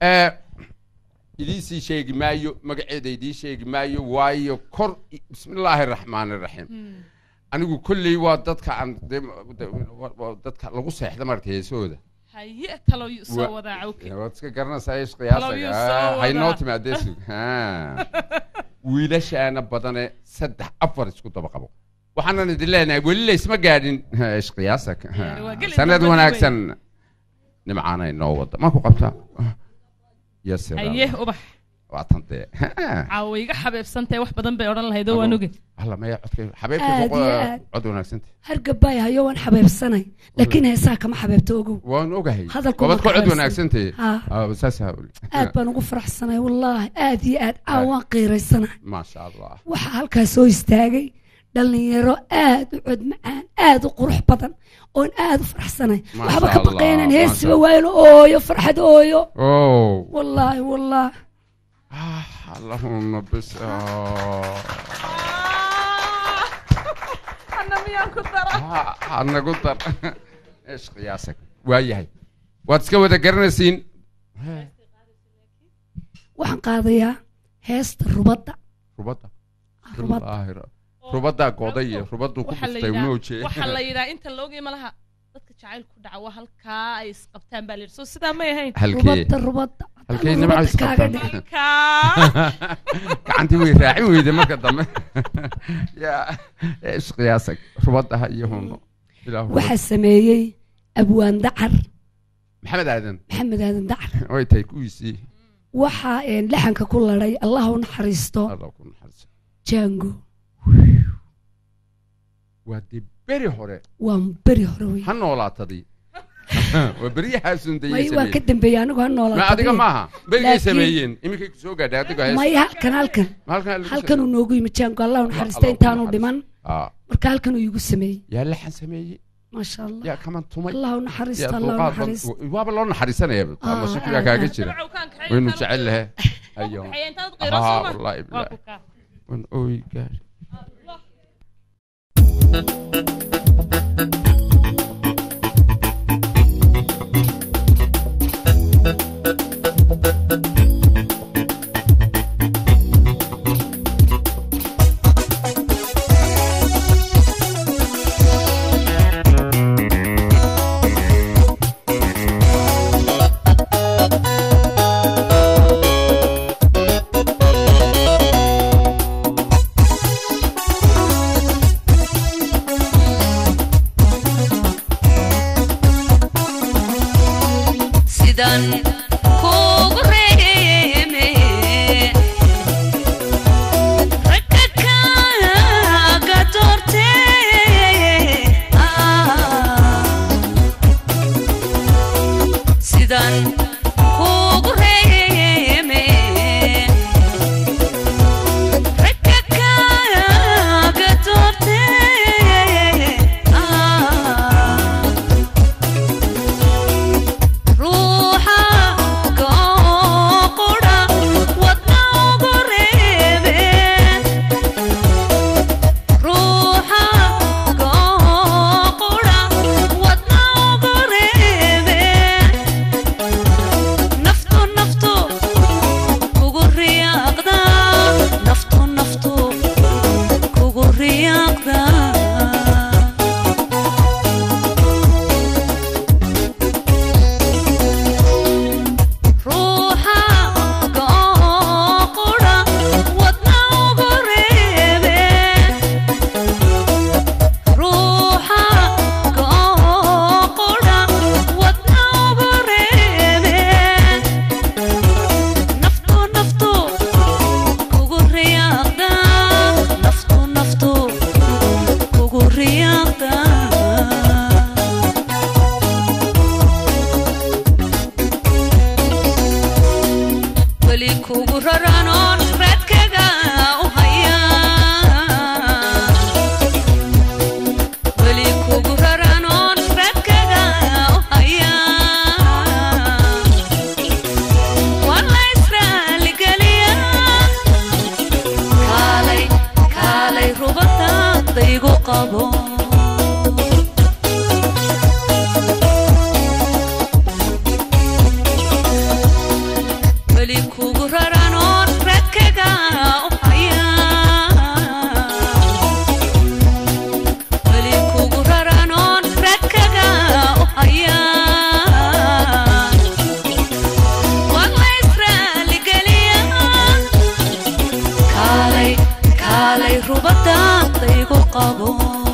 Eh, idiin sii sheegi maayo magaceeda idiin sheegi maayo waayo kor bismillaahi raxmaani raxiim anigu kolley waa dadka aan dee de- waa- waa dadka lagu seexda marka heesooda haye talo yu soo Wa- wadaa cawke waad iska garanaysaa ish Talo yuu soo qiyaasaga haynoo wadaa. timaadee sug Ha. wiilashaana badane saddex afar isku daba qabo waxaanan idin leenahay weli laysma gaadhin Ha, ish qiyaasag Ha. Yaani waa geli sanad dambadii wanaagsan nimcaana inoo wada ma ku qabtaa yasir haye ubax waa tan dee caawa iga xabeebsantahay wax badan bay odhan lahayd oo waan oge alla maya codka Aad xabeebkii iyo boqo- aad. cod wanaagsanta hargabay hayo waan xabeebsanay laakiin heesaha kama xabeebto ogow waan ogahay Hadalku wabad ma ku cod xabeebsan. wanaagsantay Ha. saasaa uli aad baan ugu faraxsanay wallaahi aad iyo aad aa waan qiiraysanahay maasha allah waxaa halkaas soo istaagay dhallinyaro aad u cod macaan aad u qurux badan oon aad u faraxsanay Masha waxba ka Allah, baqaynan masha heesiba Allah. waayno ooyo farxad ooyo oh wallaahi wallaahi allahuma bis oh. ana miyaan ku dara Ha- ha nagu dar ish qiyaasag waa yahay waad iska wada garanaysiin waxaan qaadayaa heesta rubadda rubadda rubadda Wallaahi ra- rubaddaa goday iyo rubadduu ku Waxaa la dhuftay yidhaa- unooje waxaa la yidhaa inta loogay malaha dadka jacayl ku dhaca waa halkaa ay isqabtaan baa la yidhi soo sidaa may ahayn halkee rubadda rubadda halkee Haddana nimca rubadda kaaga isqabtaan dhig halkaa gacantii way raacin weyday marka dambe yaa ish qiyaasag rubaddaha iyo huno ilaahu waxaa sameeyey abwaan dacar maxamed aadan maxamed aadan dacar way tahay kuwiisii waxaa een, laxanka ku ladhay allah u naxariisto alla ku naxariiso jango waa dee beri hore waa beri hore wey ha noolaatadii waa beryahaasun may dayay waa ka sameeyeen dambeeyey anigu ha ma noolaa adiga maaha berigay Laakiin- sameeyeen iminkay ku soo gaadhay adiga hees may halkan halkan ma halkan lagu halkan uu noogu yimi jango allah u naxariista Allah u intaanu naxariisto. dhiman Ah, marka halkan uu iigu sameeyey yaa laxan sameeyey maasha allah yaa kaman tumay allah u yaa naxariista allah u dulqaad naxariista bal- waaba loo naxariisanaya Ah, masuukiyaa ah, kaaga ah. jira Dabcan kaan kaxeey waynu intaad- jecel lahe ayo kaxeey intaad qiiro Ah, soo ma? wallaahi waa bilaahi ku kaa wan ooy gaari sidan kugu reeme ragga kaaga doorte sidan kugu reeme ragga kaaga doorte ruuxa kooqudha wadna ugu reebe ruuxa kooqudha wadna ugu reebe naftu naftu kugu riyaaqda naftu naftu kugu riyaaqda ruuxa kooqudha wadna ugu reebe ruuxa kooqudha wadna ugu reebe naftu naftu kugu riyaaqda naftu naftu kugu riyaaqda weli kugu raranoon raadkaga u haya weli kugu raranoon raadkaga u haya waa la israaligeliya kaalay kaalay rubadadaygu qabo weli kugu raranoon radkaga u haya weli kugu raranoon radkaga u haya walla israaligeliya kaalay kaalay rubadaadaygu qabo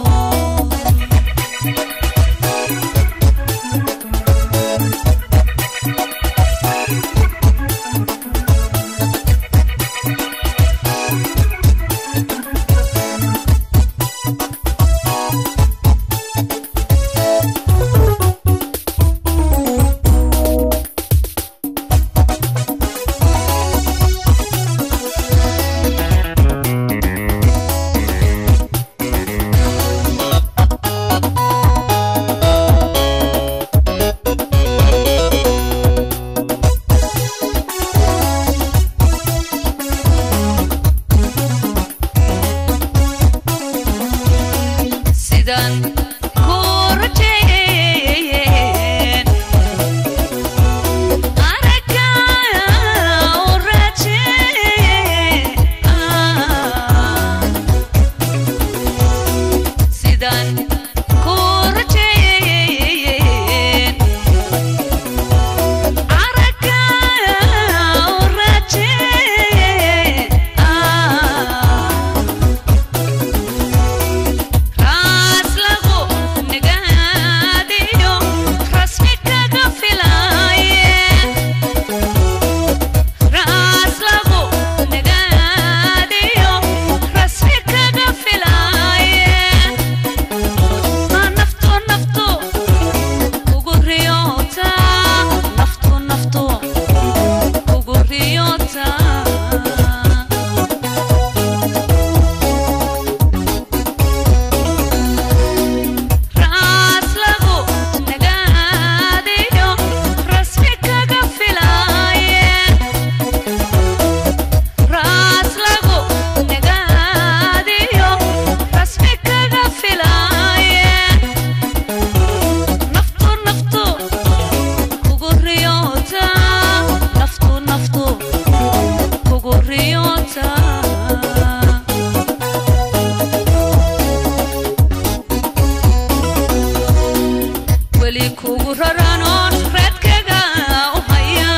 sidaan ku rajeeyeen aragga u rajeeye sidaan ku rajeeyeen aragga u rajeeye raas lagu nagaadiyo rasmi kaga filaaye raas lagu nagaadiyo rasmi kaga filaaye naftu naftu kugu riyoota naftu naftu kugu riyoota raas lagu nagaadiyo rasmi kaga filaaye raas lagu nagaadiyo rasmi kaga filaaye naftu naftu kugu riyoota naftu naftu kugu riyoota weli kugu raranoon radkaga u haya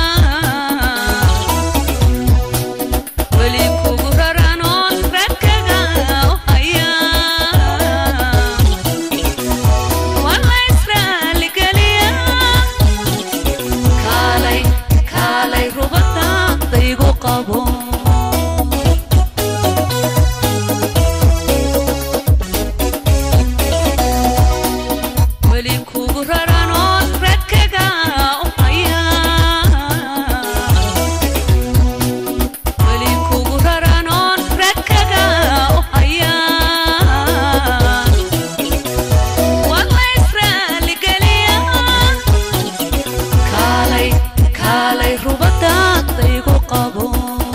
weli kugu raranoon radkaga u haya walla israaligeliya kaalay kaalay rubadaadaygu qabo weli kugu raranoon radkaga u haya weli kugu raranoon radkaga u haya walla israaligeliya kaalay kaalay rubadaadaygu qabo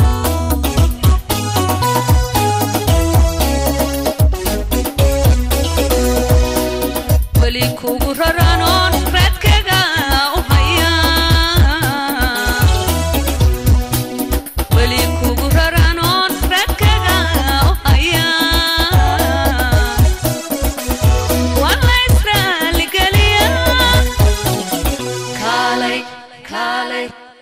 weli kugu raranoon radkaga u haya weli kugu raranoon radkaga u haya walla israaligeliya kaalay kaalay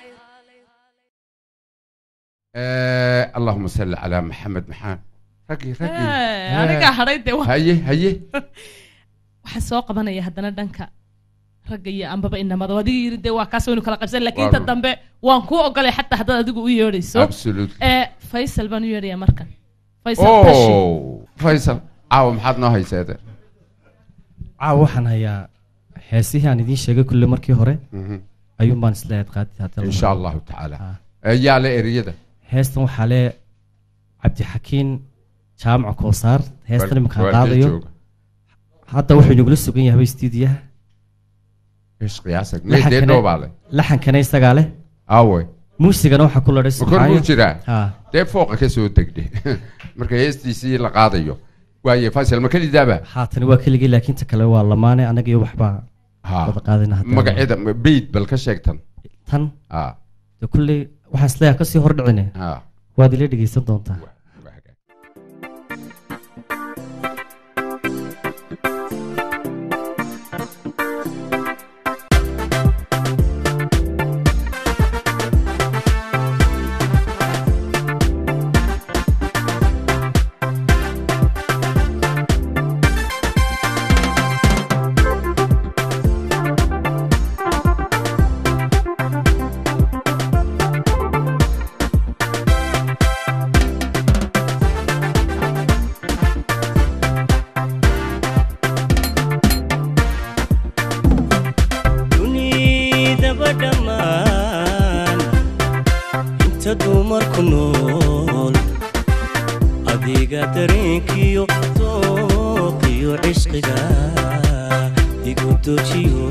Eh, allahuma salli calaa maxamed maxaa raggi raggi Eh, anigaa hadhay dee wa- haye haye waxaan soo qabanaya haddana dhanka ragga iyo ambaba inamada adiga yiri dee waa kaas waynu kala qabsan laakiin Waa inta run. dambe waan kuu ogolay xataa haddaad adigu u yeedhayso absolute ee faysal baan u yeedhaya markan faysal bashi oh faysal caawa maxaad noo hayseede caawa waxaan hayaa heesihii aan idiin sheegay kulle markii hore Mhm. ayuun baan isla eed qaadid hadda la insha rabo. allahu tacaala Ah. Eh, yaa le eriyada heestan waxaa lee cabdixakiin jaamaca koosaar heestan iminkaan Waalkee qaadayo jooga. hadda wuxuu inagula sugan yahay stuudiyaha Ish qiyaasag Laxankana- meedee dhoobaa le laxankana isagaa leh aawe muusigana waxaa ku ladhay ma kor buu jiraa ha dee fooqa ka soo degdhe marka heestiisii la qaadayo waaye faysal ma kelidaaba haatani waa keligii laakiin ta kale waa lamaane anaga iyo waxbaa ha wada qaadayna hadda magaceeda beyd bal ka sheegtan tan ha de kulley waxaan isleeyahay kasii hordhicine ha waad ila dhegeysan doontaa wa- waa hagaag. dunidaba dhammaan inta dumarku nool adiga dareenkiyo dooqiyo cishqiga igu dojiyo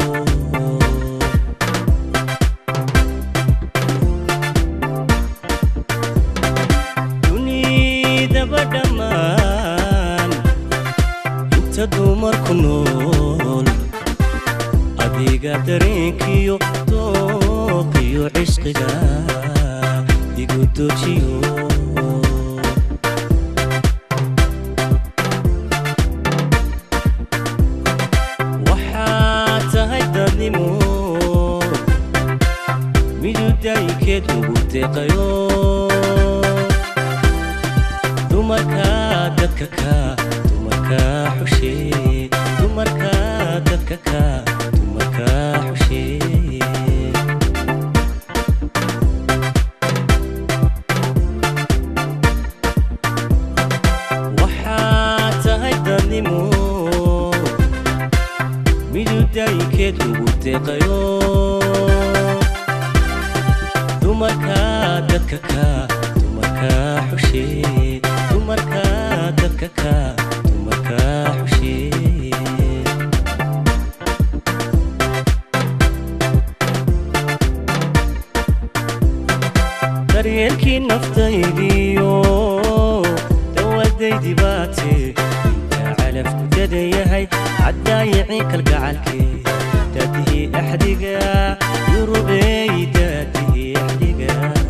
dunidaba dhammaan inta dumarku nool adiga dareenkiyo dooqiyo cishqiga igu dojiyo waxaa tahay dadnimo midudaykeed ugu deeqayo dumarka dadka ka dumarka xushee dumarka dadka ka dumarka xushee waxaa tahay dadnimo midudaykeed ugu deeqayo dumarka dadka ka dumarka xushee dumarka dadka ka dumarka xushee daryeelkii naftaydiyo dawadaydi baate inta calafku dadayahay caddaayicii kalgacalkee daadihii axdiga yurubeey daadihii axdiga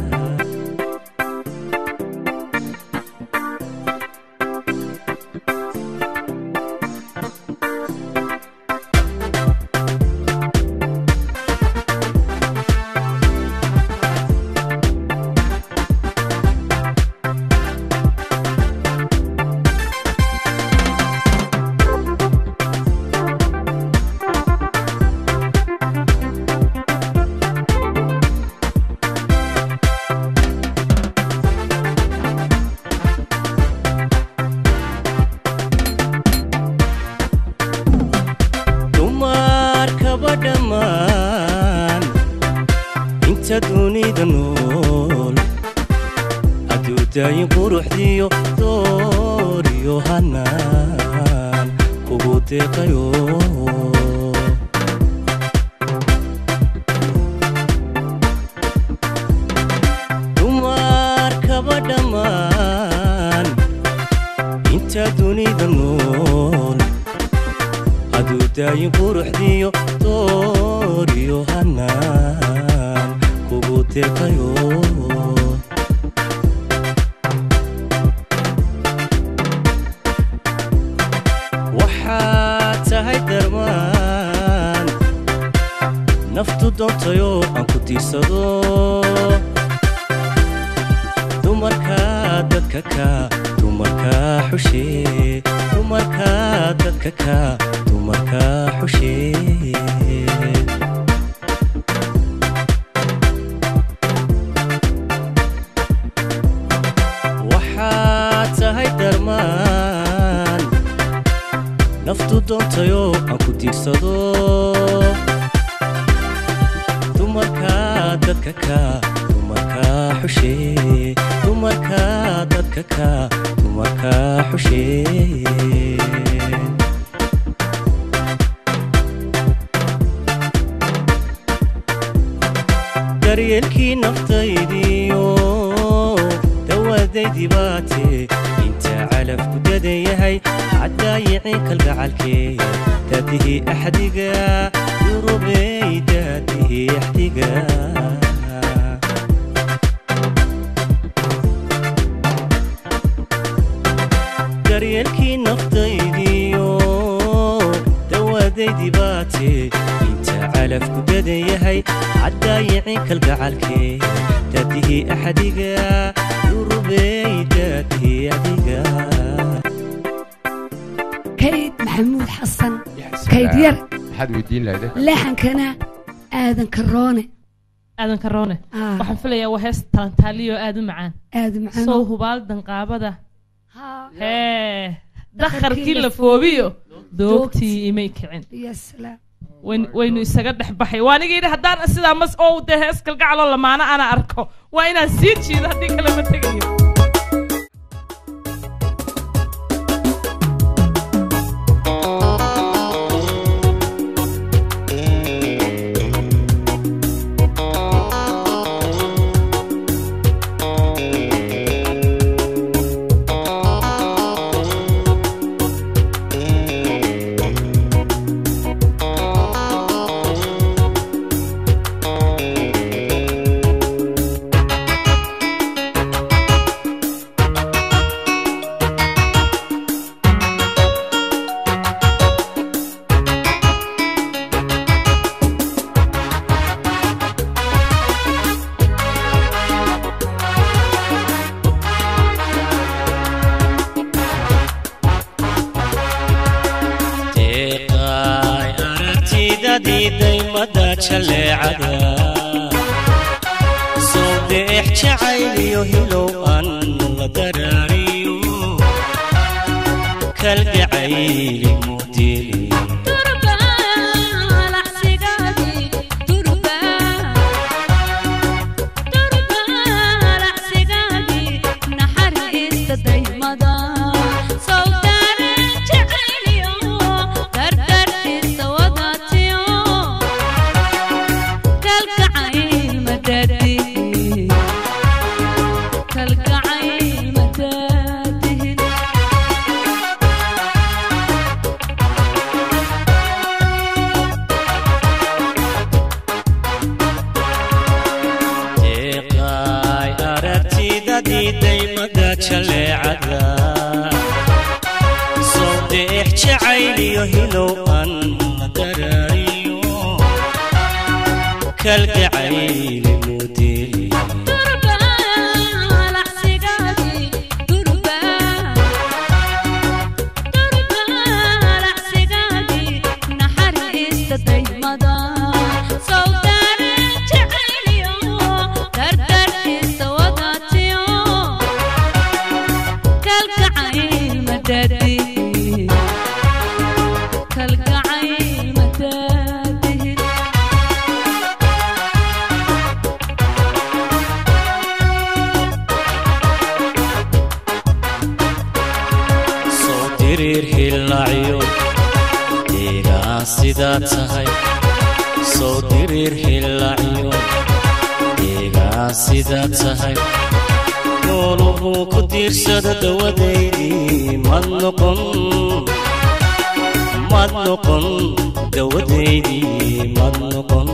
dumarkaba dhammaan inta dunida nool adduudaayin quruxdiyo dooriyo hanaan kugu deeqayo dumarkaba dhammaan inta dunida nool aduudaayin quruxdiyo dooriyo hanaan kugu deeqayo waxaad tahay darmaan naftu doontayoo aan ku tiirsado dumarka dadka ka dumarka xushee dumarka dadka ka dumarka xushee waxaad tahay darmaan naftu doontayoo aan ku tiirsado dumarka dadka ka dumarka xushee dumarka dadka ka dumarka xushee daryeelkii naftaydiyo dawadaydi baate inta calafku dadayahay caddaayicii kalgacalkee daadihii axdiga yurubey daadihii axdiga kalgacalkee daadihii axadiga durubey daadihii adiga kayd maxamuud xasan Ya kayd salaam. yar maxaad weydiin lahayd leexankana aadan karoone aadan karoone Ah, waxaan filayaa waa hees talantaaliyo aad u macaan aada macaan sow hubaal danqaabada Haa, hee Dakharkii dakharkii la la foobiyo doogtii imay kicin ya salaam wayn- waynu isaga dhex baxay waa aniga yidhi haddaan sidaa mas oo dee hees kalgacaloo lamaana ana arko waa inaan sii jiido haddii kale ma tegayo deeqaay aragtidadii daymada jaleecada soo deex jacayliyo hilow an la daraariyo kalgacayli mudili kalgacayl madaadihin deeqaay aragtidadii daymada jaleecada soo deex jacayliyo hilow an la daraariyo kalgacayli mudili kalgacayl madaadihin soo diriir hilacyo deegaa sidaa tahay soo diriir hilacyo deegaa sidaa tahay nooluhu ku diirsada dawadeydii mad noqon mad noqon dawadeydii mad noqon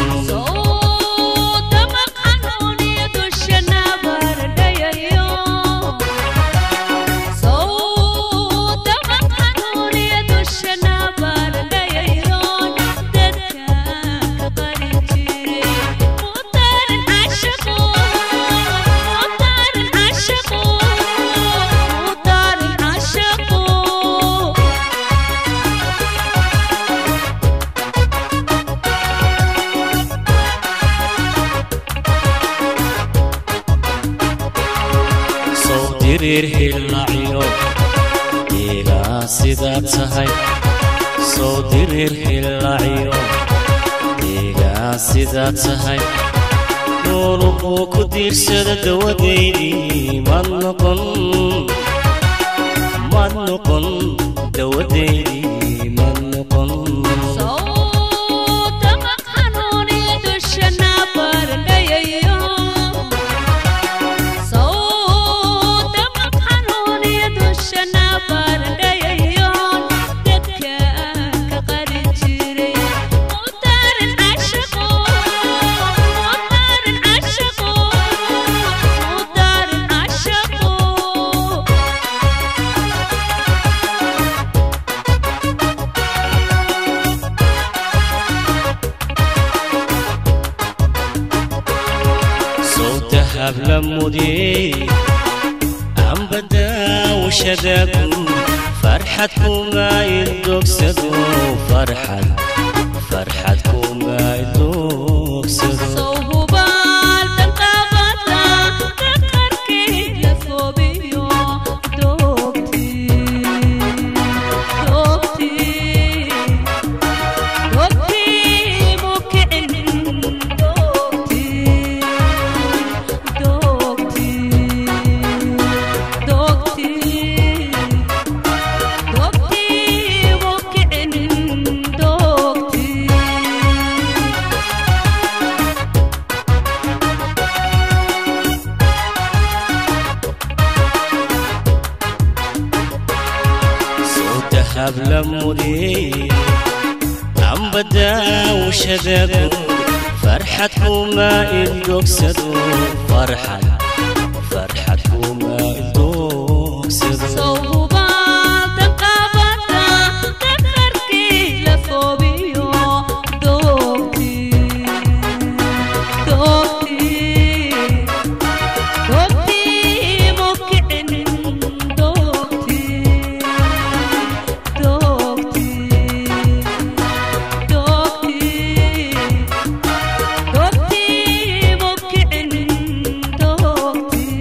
soo diriir hilacyo deegaa sidaa tahay soo diriir hilacyo deegaa sidaa tahay nooluhu ku diirsada dawadeydii mad noqon mad noqon dawadeydii mad noqon عشقو dahab la mudiyey amba daawashadaku farxad kuma ildogsado farxad farxad kuma ildogsado sawhubaal danqaabada daqarkii la foobiyo doogtii doogtii doogtii muu kicin doogtii doogtii doogtii doogtii muu kicin doogtii soo dahab la mudiyey amba daawashadaku farxad kuma ildogsado farxad farxad kuma ildogsado sawhubaal danqaabada daqarkii la foobiyo doogtii doogtii doogtii muu kicin doogtii doogtii doogtii doogtii muu kicin doogtii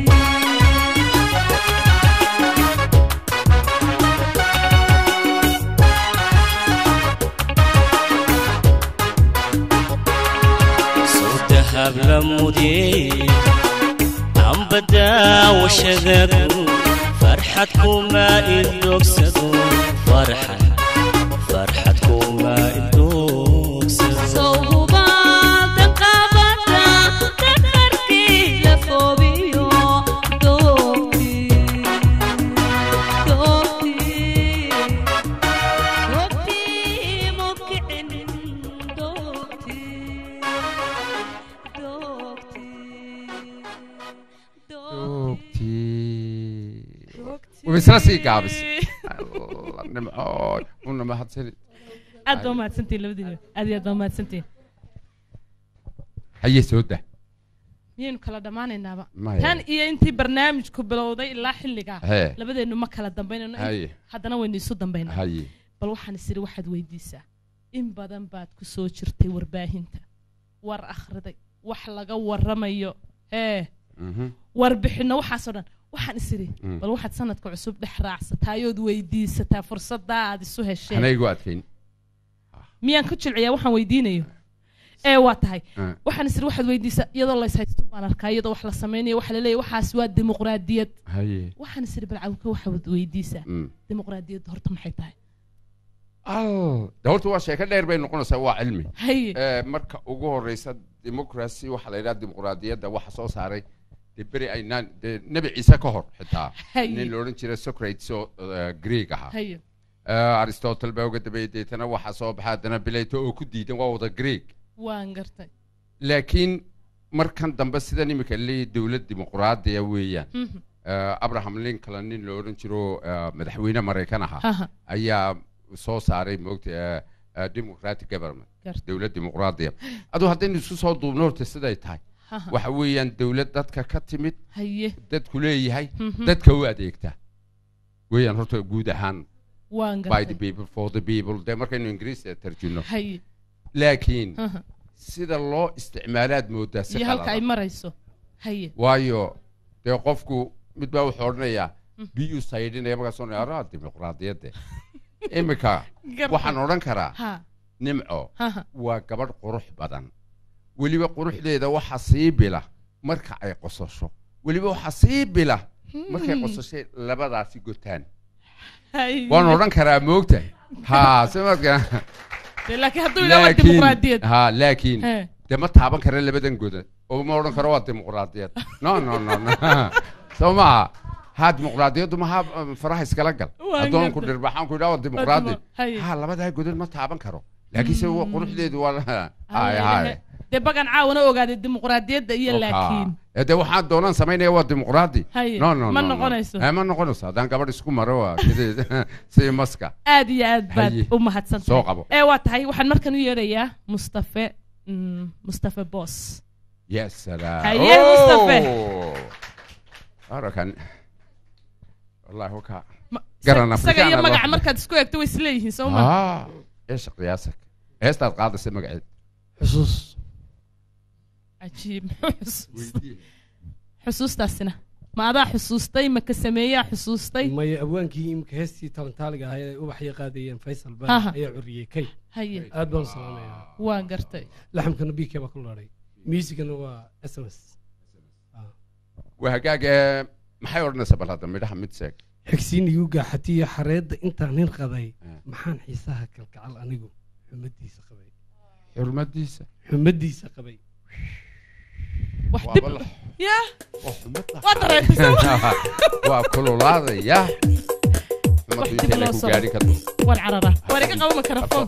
soo dahab la mudiyey amba daawashadaku farxad kuma ildogsado farxad farxad kuma ildogsado sawhubaal danqaabada daqarkii la foobiyo doogtii doogtii doogtii muu kicin doogtii doogtii ogtii way isla sii gaabisay alla nimcooy una mahadsanid aad baa mahadsantihin labadiina aad iyo aad baa mahadsantihin haye soo dah miyaynu kala dhammaanaynaaba Maya. tan iyo intii barnaamijku bilowday ilaa xilligaa Hee. labadeennu ma kala dambaynayno Haye. haddana waynu isu dambaynaa haye bal waxaan isiri waxaad weydiisaa in badan baad ku soo jirtay warbaahinta war akhriday wax laga waramayo hee Mhm. warbixinno waxaasoo dhan waxaan isiri Mm. bal waxaad sanadka cusub dhex raacsataayood weydiisataa fursaddaa aad isu hesheen anaygu adkayn miyaan ku jilciyaa waxaan weydiinayo ee waa tahay Ah. waxaan isiri waxaad weydiisaa iyadoo la ishaysto baan arkaa iyadoo wax la samaynayo waxa laleeyahy waxaas waa dimuqraadiyad haye waxaan isiri bal cawka waxaad weydiisaa Mm. dimuqraadiyadda horta maxay tahay al de horta waa sheeko dheer bay noqonaysaa waa cilmi haye Eh, marka ugu horeysa democracy waxaa la yidhaha dimuqraadiyadda waxa soo saaray dee beri aynaan dee nebi ciise ka hor xitaa Haye. nin la odhan jiray socrates oo eh, greeg ahaa haye Eh, aristotle baa uga dambeeyey deetana waxaa soo baxa haddana bilato oo ku diidan waa wada greeg waan gartay laakiin markan dambe sidan imika leeyahy dowlad dimuqraadiya weeyaan Mhm. Eh, abraham lincoln nin la odhan jiro eh, madaxweyne maraykan ahaa Haha. ayaa soo saaray moogta eh, eh, democratic government Gartay. dowlad dimuqraadiya aduu haddaynu isku soo duubno horta siday tahay Haha. waxa weeyaan dowlad dadka ka timid haye dadku leeyahay Mhm. dadka u adeegta weeyaan horta guud ahaan waan by the gartay people for the people dee markaynu ingiriis tarjino haye laakiin Haha. sida loo isticmaalaad moodaa si iyo halka ay qalada marayso haye waayo dee qofku mid baa wuxuu odhanayaa biyuu saydhinaya markaasoo araa dimuqraadiyadde imika Gartay. waxaan odhan karaa ha nimco haha waa gabadh qurux badan weliba quruxdeeda waxa sii bila marka ay qososho weliba waxa sii bila markay qososhay labadaasi gotaan haye waan odhan karaa moogta ha simadka Dee laakiin hadduu ilaa waa dimuqraadiyad ha laakiin He. dee ma taaban kara labadan godan oo ma odhan karo waa dimuqraadiyad no no no no soo maha ha dimuqraadiyaddu maha um, faraha iskala gal Waan addoonku gartay. dhirbaxaan ku idhaa waa dimuqraadi dimu- haye. ha labadaa godan ma taaban karo laakiin se wa- quruxdeedu waa haye haye dee bagan caawana ogaaday dimuqraadiyadda iyo laakiin de waxaan doonaan samaynaya waa dimuqraadi Haye, no no ma no, no. noqonayso. Eh, ma noqonayso haddaan gabadh isku maro waa sidii- sidii maska aad iyo aad baad Haye. u mahadsan Soo qabo. ee waa tahay waxaan markan u yeerayaa mustafe mm, mustafe boos يا سلام هيا مصطفى. أوه. أرى كان والله هو كا Ma- Garana isaga iyo Afrikaana magaca loo- markaad isku eegto way isleeyihiin soo ma آه إيش قياسك؟ هيستاد قاعدة سمع قاعد xusuus cajiib muxuu xusuus- xusuustaasina ma adaa xusuustay ma ka sameeyaa xusuustay maya abwaankii imika heestii talantaaliga ahayd ay ubaxya qaadayeen faysal Aha. baa ayaa curiyey kay haye aad baan u salaamayaa waa gartay laxamkana bk baa ku laadhay miisigana waa s m s وهجاج maxay odhanaysaa bal hadda midhaha mid seeg xigsiin igu gaaxatiyo xareedda intaan nin qaday Ah. maxaan xiisaha kalgacal anigu xumadiisa qabay xurmadiisa xumadiisa qabay wax dib waaba la- yaa waa xumad la- waa dareemisa waa kululaadaya xumadu Wax dib intay loo ku soo- gaadhi karto waan cararaa waan iga qabo makarafoon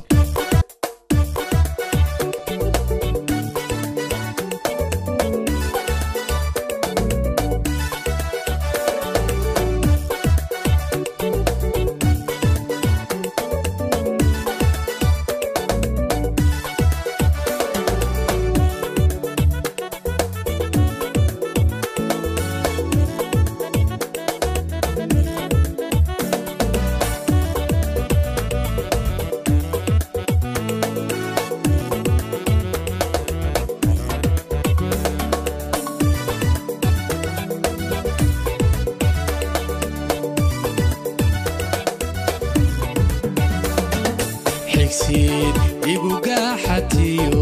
xigsiin igu gaaxatiyo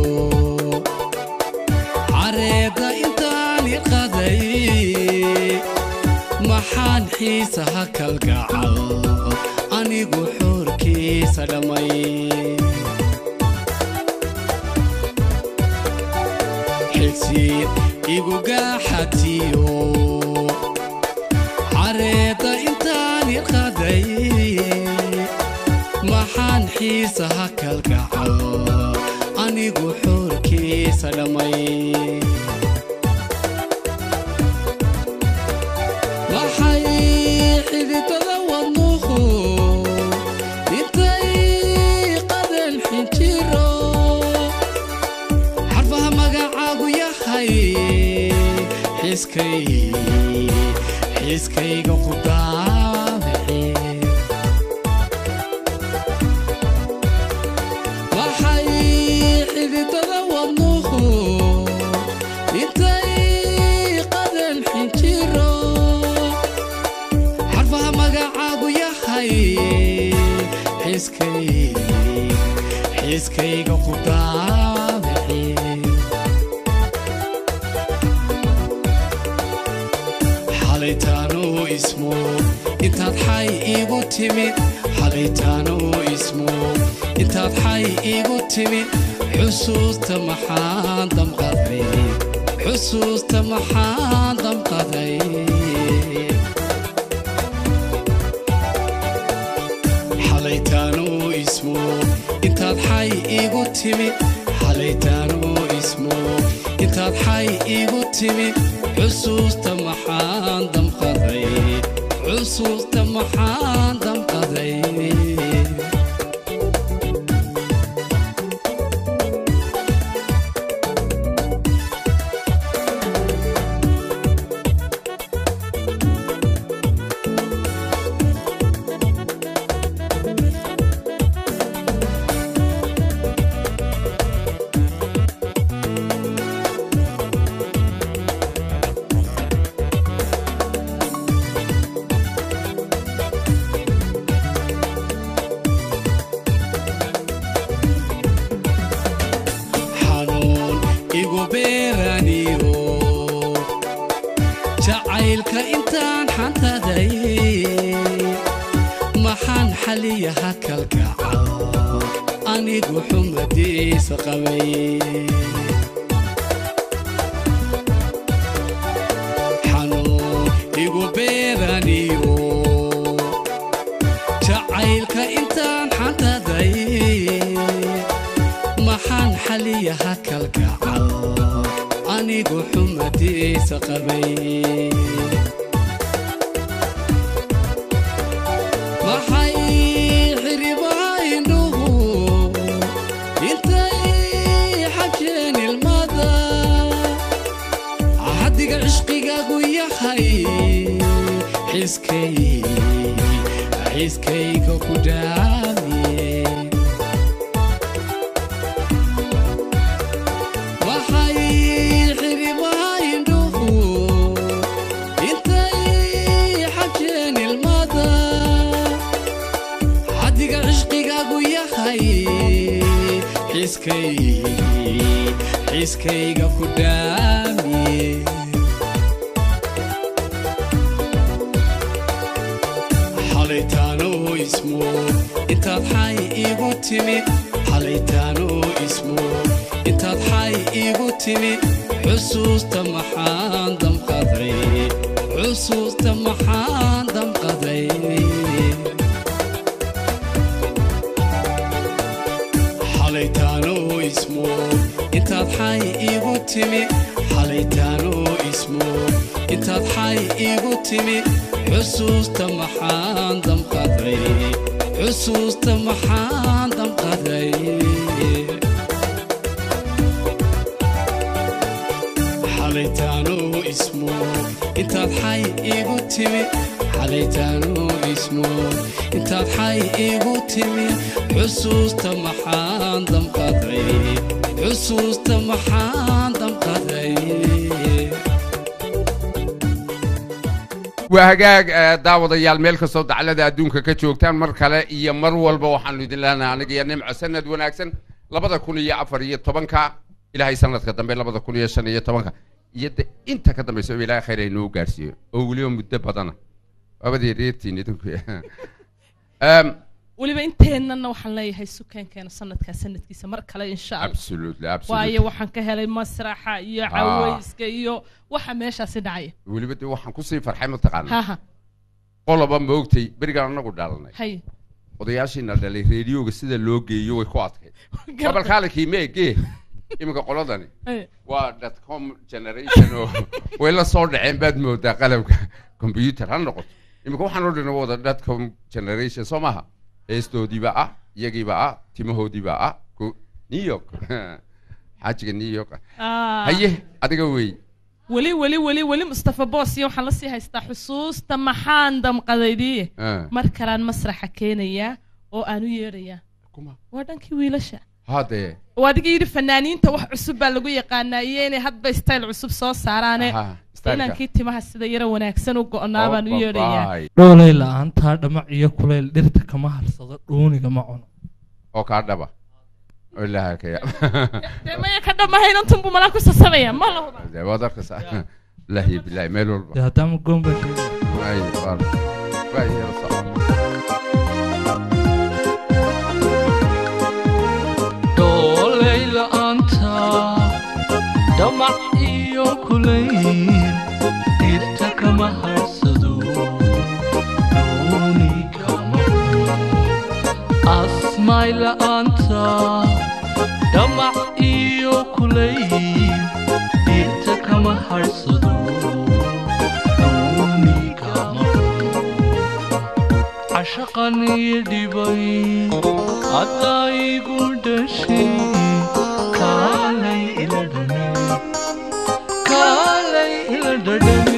careedda intaan iqaday maxaan xiisaha kalgacal anigu xoorkiisa dhammay xigsiin igu gaaxatiyo careedda intaan iqaday maxaan xiisaha kalgacal anigu xoorkiisa dhammay maxay xididada wadnuhu intay qadan xinjiro xarfaha magacaagu yahay xiskay xiskayga ku daabici waxay xididada wadnuhu intay qadan xinjiro xarfaha magacaagu yahay xiskay xiskayga ku daabici xalaytaanuu ismo intaad xay iigu timid xalaytaanuu ismo intaad xay iigu timid xusuusta maxaan damqaday xusuusta maxaan damqaday xalaytaanuu ismo intaad xay iigu timid xalaytaanuu ismo intaad xay iigu timid xusuusta maxaan damqaday xusuusta maxaan damqaday xanuun igu beeraniyo jacaylka intaan xantaday maxaan xaliyaha kalgacal anigu xumadiisa qabay xanuun igu beeraniyo jacaylka intaan xantaday maxaan xaliyaha kalgacal anigu xumadiisa qabay maxay xiribaha indhuhu intay xajeen ilmada xaddiga cishqigaagu yahay xiskay xiskayga ku dhaamiye waxay xirimaha indhuhu intay xajeen ilmada xaddiga cishqigaagu yahay xiskay xiskayga ku dhaamiye xalaytaanoo ismo intaad xay iigu timi xalaytaanoo ismo intaad xay iigu timi xusuusta maxaan damqaday xusuusta maxaan damqaday xalaytaanoo ismo intaad xay iigu timi xalaytaanoo ismo intaad xay iigu timi xusuusta maxaan damqaday xusuusta maxaan damqaday xalaytaanoo ismo intaad xay iigu timi xalaytaanoo ismo intaad xay iigu timi xusuusta maxaan damqaday xusuusta maxaan damqaday waa hagaag eh, daawadayaal meel kastoo daclada adduunka ka joogtaan mar kale iyo mar walba waxaanu idin leenahay aniga iyo nimco sanad wanaagsan labada kun iyo afar iyo tobanka ilaahay sanadka dambe labada kun iyo shan iyo tobanka iyo de inta ka dambaysa ilaahay khayr aynoo gaarsiiyo oo weliba muddo badana waabadii reertiin idinku Em, weliba inteennana waxaan leeyahay sukeenkeena sanadkaa sanadkiisa mar kale insha allah absolutely waayo absolutely waxaan ka helay masraxa iyo Ah. cawayska iyo waxa meeshaasi dhacaya weliba de waxaan kusii farxay mataqaana haha qoloba moogtay berigaan anagu dhalanay hay odayaashiina dhalay reediyoga sida loo geeyo way ku adkayd gabalkaalikii meegee iminka qoladani Hay. waa dotcom generation oo way la soo dhaceen baad moodaa qalabka computer ha noqoto iminka waxaan oo dhan wada dotcom generation soo maaha heestoodiiba ah iyagiiba ah timahoodiiba ah ko- new york xaajiga new york ah. Ah. haye adiga wey weli weli weli weli mustafa boos iyo waxaan lasii haystaa xusuusta maxaan damqadaydiye Ah. mar kalaan masraxa keenayaa oo aan u yeedhayaa kuma waa dhankii wiilasha hadee oo adiga yidhi fanaaniinta wax cusub baa lagu yaqaanaa iyo inay hadba style cusub soo saaraane Aha, styleka. inankii timaha sida yaro wanaagsan u go'naa baan u yeedhayaa Bye. dhoolay la'aantaa dhamac iyo kuleyl dhirta kama harsado dhuuniga ma cuno oo kaa dhaba oo ilaaha ka yaab dee maya ka dhamahayn antunbu malaa ku sasamaya ma la huba dee waad arkaysaa ilaahi bilaahi meel walba dee haddaama goomba sheegay Ay, waar. Waa yar socon. dhoolay la'aanta dhamac iyo kulayl dhirta kama harsado dhuuni kama asmaay la'aanta dhamac iyo kulayl dhirta kama harsado dhuuni kama cashaqani dhibay adaygu dhashay kaalay ila dhame kaalay ila dhadhame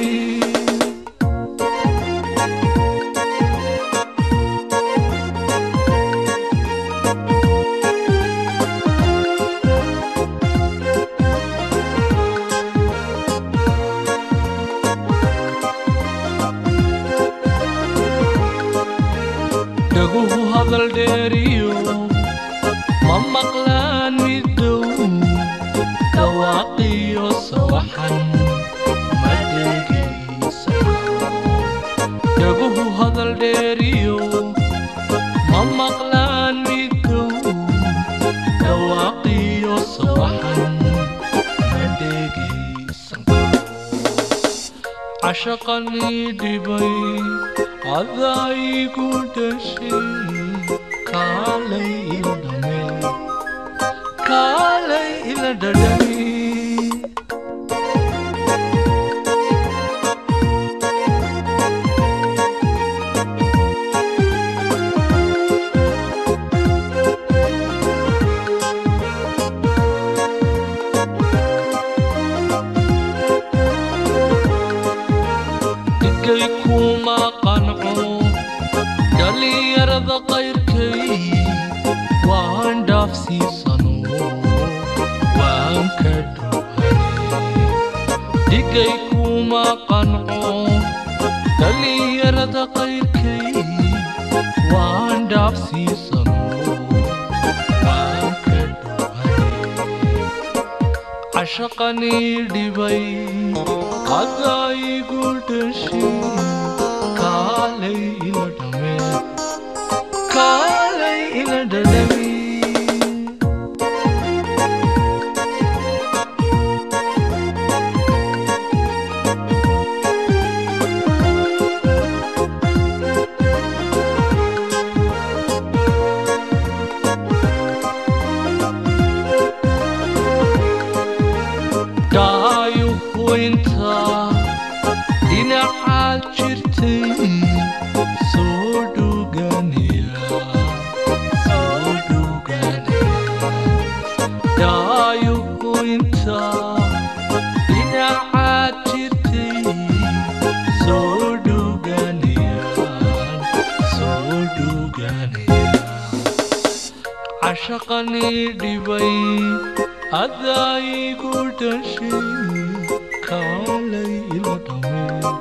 dhaguhu hadal dheeriyo ma maqlaan middow dhawaaqiyo sawaxan ma dhegaysa dhaguhu hadal dheeriyo ma maqlaan middow dhawaaqiyo sawaxan ma dhegaysan cashaqanii dhibay adaygu dhashay kaalay ila dhame kaalay ila dhadhame dhigay kuma qanco dhallinyarada qayrkay waan dhaafsiisano waan ka dhowhane dhigay kuma qanco dhallinyarada qayrkay waan dhaafsiisano waan ka dhowhane cashaqanii dhibay adaygu dhashay kaalay ila dhame kaalay ila dhadhami dhaayo huwaynta dhinacaad jirtay soo dhuganaya soo dhuganaya dhaayo huwaynta dhinacaad jirtay soo dhuganayaan soo dhuganaya cashaqanii dhibay adaygu dhashay kaalay ila dhame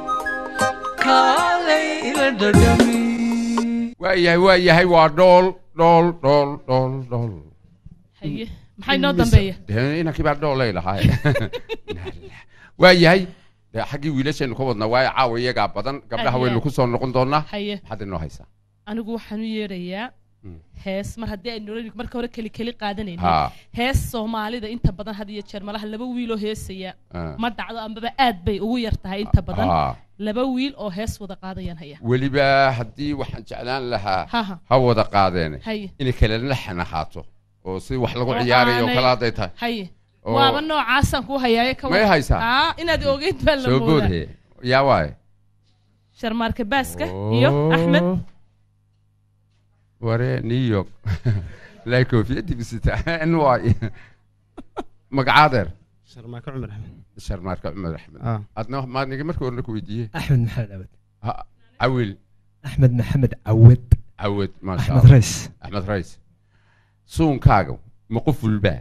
kaalay ila dhadhami waayahay waayahay waa dhool dhool dhool dhool dhool haye maxay noo dambeeya dee inankii baa dhoolay lahaa waayahay dee xaggii wiilashaynu ka wadnaa waayo caawa iyagaa badan gabdhaha Aad waynu iyo ku soo noqon doonaa haye maxaad inoo haysaa anigu waxaan u yeedhayaa Mm. hees mar haddii aynu nolol- marka hore keli keli qaadanayno ha hees soomaalida inta badan had iyo jeer malaha laba wiiloo heesaya ah, ma dhacdo ambaba aad bay ugu yar tahay inta badan ah. laba wiil oo hees wada qaadayaan haya weliba haddii waxaan jeclaan lahaa haha ha wada qaadeene haye inay kala laxan ahaato oo si wax lagu Oo ciyaarayo aanay- kala hadday tahay haye oo- waaba noocaasaan ku hayaaye ka may haysaa aa inaad ogeyd baa la soo moodaa boodhe yaa waaye sharmaarka baaska iyo axmed Oh. ware new york laa koofiyadii bisita n waay magacaadeer sharmaako cumar axmed sharmaarka cumar axmed ah adna maad niga markii horena ku weydiiyey axmed maxamed cawad Ha- cawil axmed maxamed cawad cawad maasha axmed allah rays axmed rays suunkaaga ma qof walbaa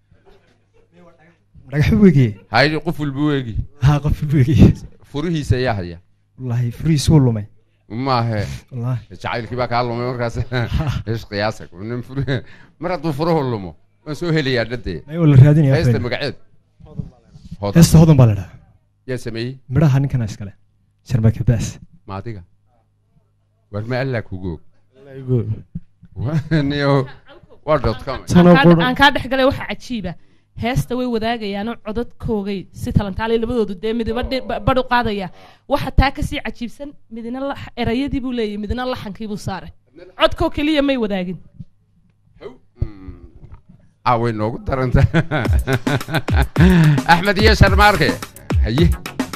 dhagax wege hay qof walba weegi haa qof wege furihiisa ayaa haya wallaahi furiis wuu lumay maahe wallaahi jacaylkii baa kaa lumay markaas ish qiyaasa nin furi- mar hadduu furuhu lumo waan soo helayaa dhadee may waa la raadinaya heesta waxweyn. magaceed hodan heesta hodan baa la dhahaa yaa sameeyey midhaha ninkana iskale sharmaaka baas ma adiga war ma allaa kugoog niyo waa dotcom Tano aan kaa- qura- aan kaa dhex galay waxa cajiiba heesta way wadaagayaanoo codadkoogay si talantaalay labadoodu dee midiba dhi- ba- badh u qaadaya waxa taa kasii cajiibsan midna la- erayadii buu leeyahy midna laxankii buu saaray codkoo keliya may wadaagin caaway noogu daranta axmed iyo sharmaarke haye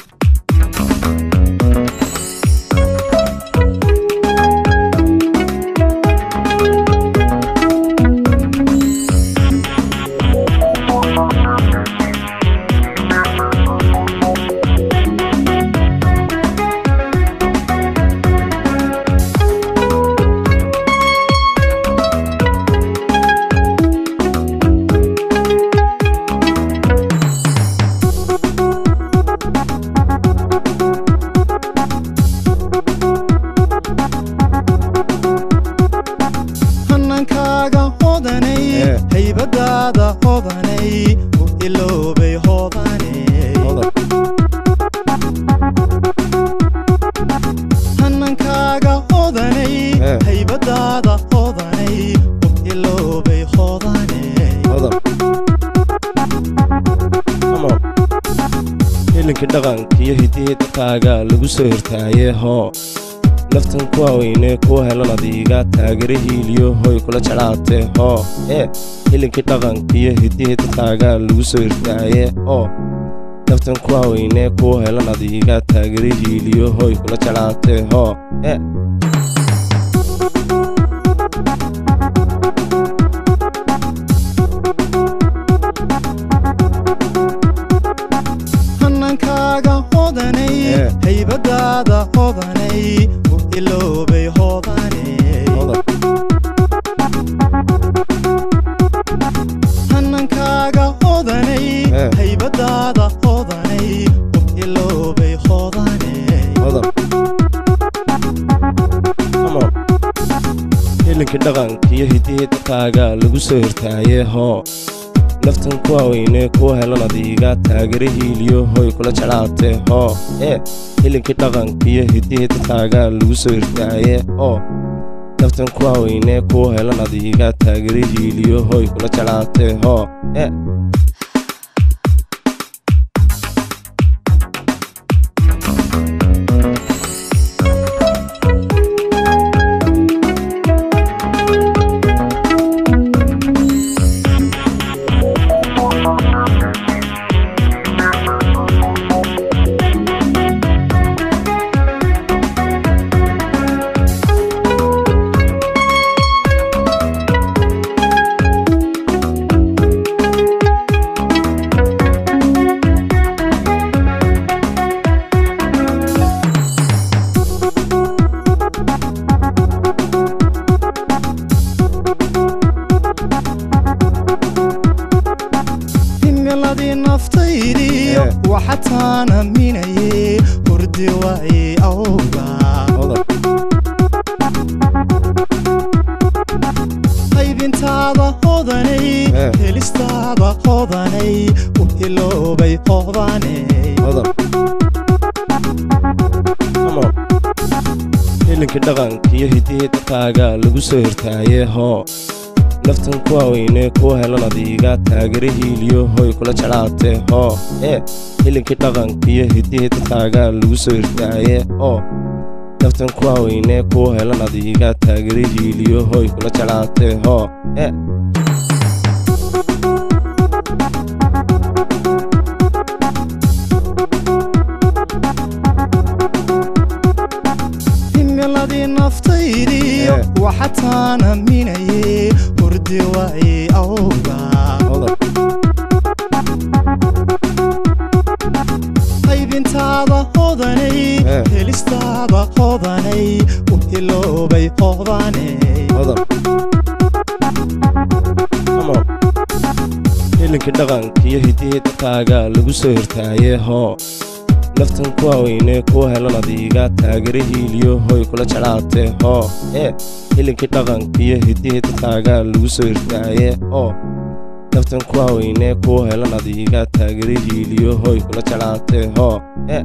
hanankaaga hodanay haybadaada hodanay u iloobay hodanay hanankaaga hodanay haybadaada hodanay u iloobay hodanay hilinkii dhaqanka iyo hidihii dadkaaga lagu soo hirtaaye hoo naftan kuwa weyne kuwa helan adiiga taagere hiiliyo hoy kula jeclaatee hoo ee hilinkii dhaqanka iyo hidihii dadkaaga lagu soo hirtaaye hoo naftan kuwa weyne kuwa helan adiiga taagere hiiliyo hoy kula jeclaatee hoo ee hanankaaga hodanay Eh. haybadaada hodanay u iloobay hoodane hanankaaga hodanay Eh. haybadaada hodanay u iloobay hoodane hilinkii dhaqanka iyo hidihii dadkaaga lagu soo hirtaaye hoo naftan kuwa weyne kuwa helan adiiga taagere hiiliyo hoy kula jeclaatee hoo ee hilinkii dhaqanka iyo hidihii dadkaaga lagu soo hirtaaye hoo naftan kuwa weyne kuwa helan adiiga taagere hiiliyo hoy kula jeclaatee hoo ee himiladii naftaydiyo Eh. waxataan aaminaye hurdi waayey awga qaybintaada hodanay Eh. helistaada hodanay u iloobay hoodane hilinkii dhaqanka iyo hidihii dadkaaga lagu soo hirtaaye hoo naftan kuwa weyne kuwa helan adiiga taagere hiiliyo hoy kula jeclaatee hoo ee hilinkii dhaqanka iyo hidihii dadkaaga lagu soo hirtaaye hoo naftan kuwa weyne kuwa helan adiiga taagere hiiliyo hoy kula jeclaatee hoo ee himiladii naftaydiyo Eh. waxataan aaminaye hurdi waayey awga qaybintaada hodanay Eh. helistaada hodanay u iloobay hoodane hilinkii dhaqanka iyo hidihii dadkaaga lagu soo hirtaaye hoo naftan kuwa weyne kuwa helan adiiga taagere hiiliyo hoy kula jeclaatee hoo ee hilinkii dhaqanka iyo hidihii dadkaaga lagu soo hirtaaye hoo naftan kuwa weyne kuwa helan adiiga taagere hiiliyo hoy kula jeclaatee hoo ee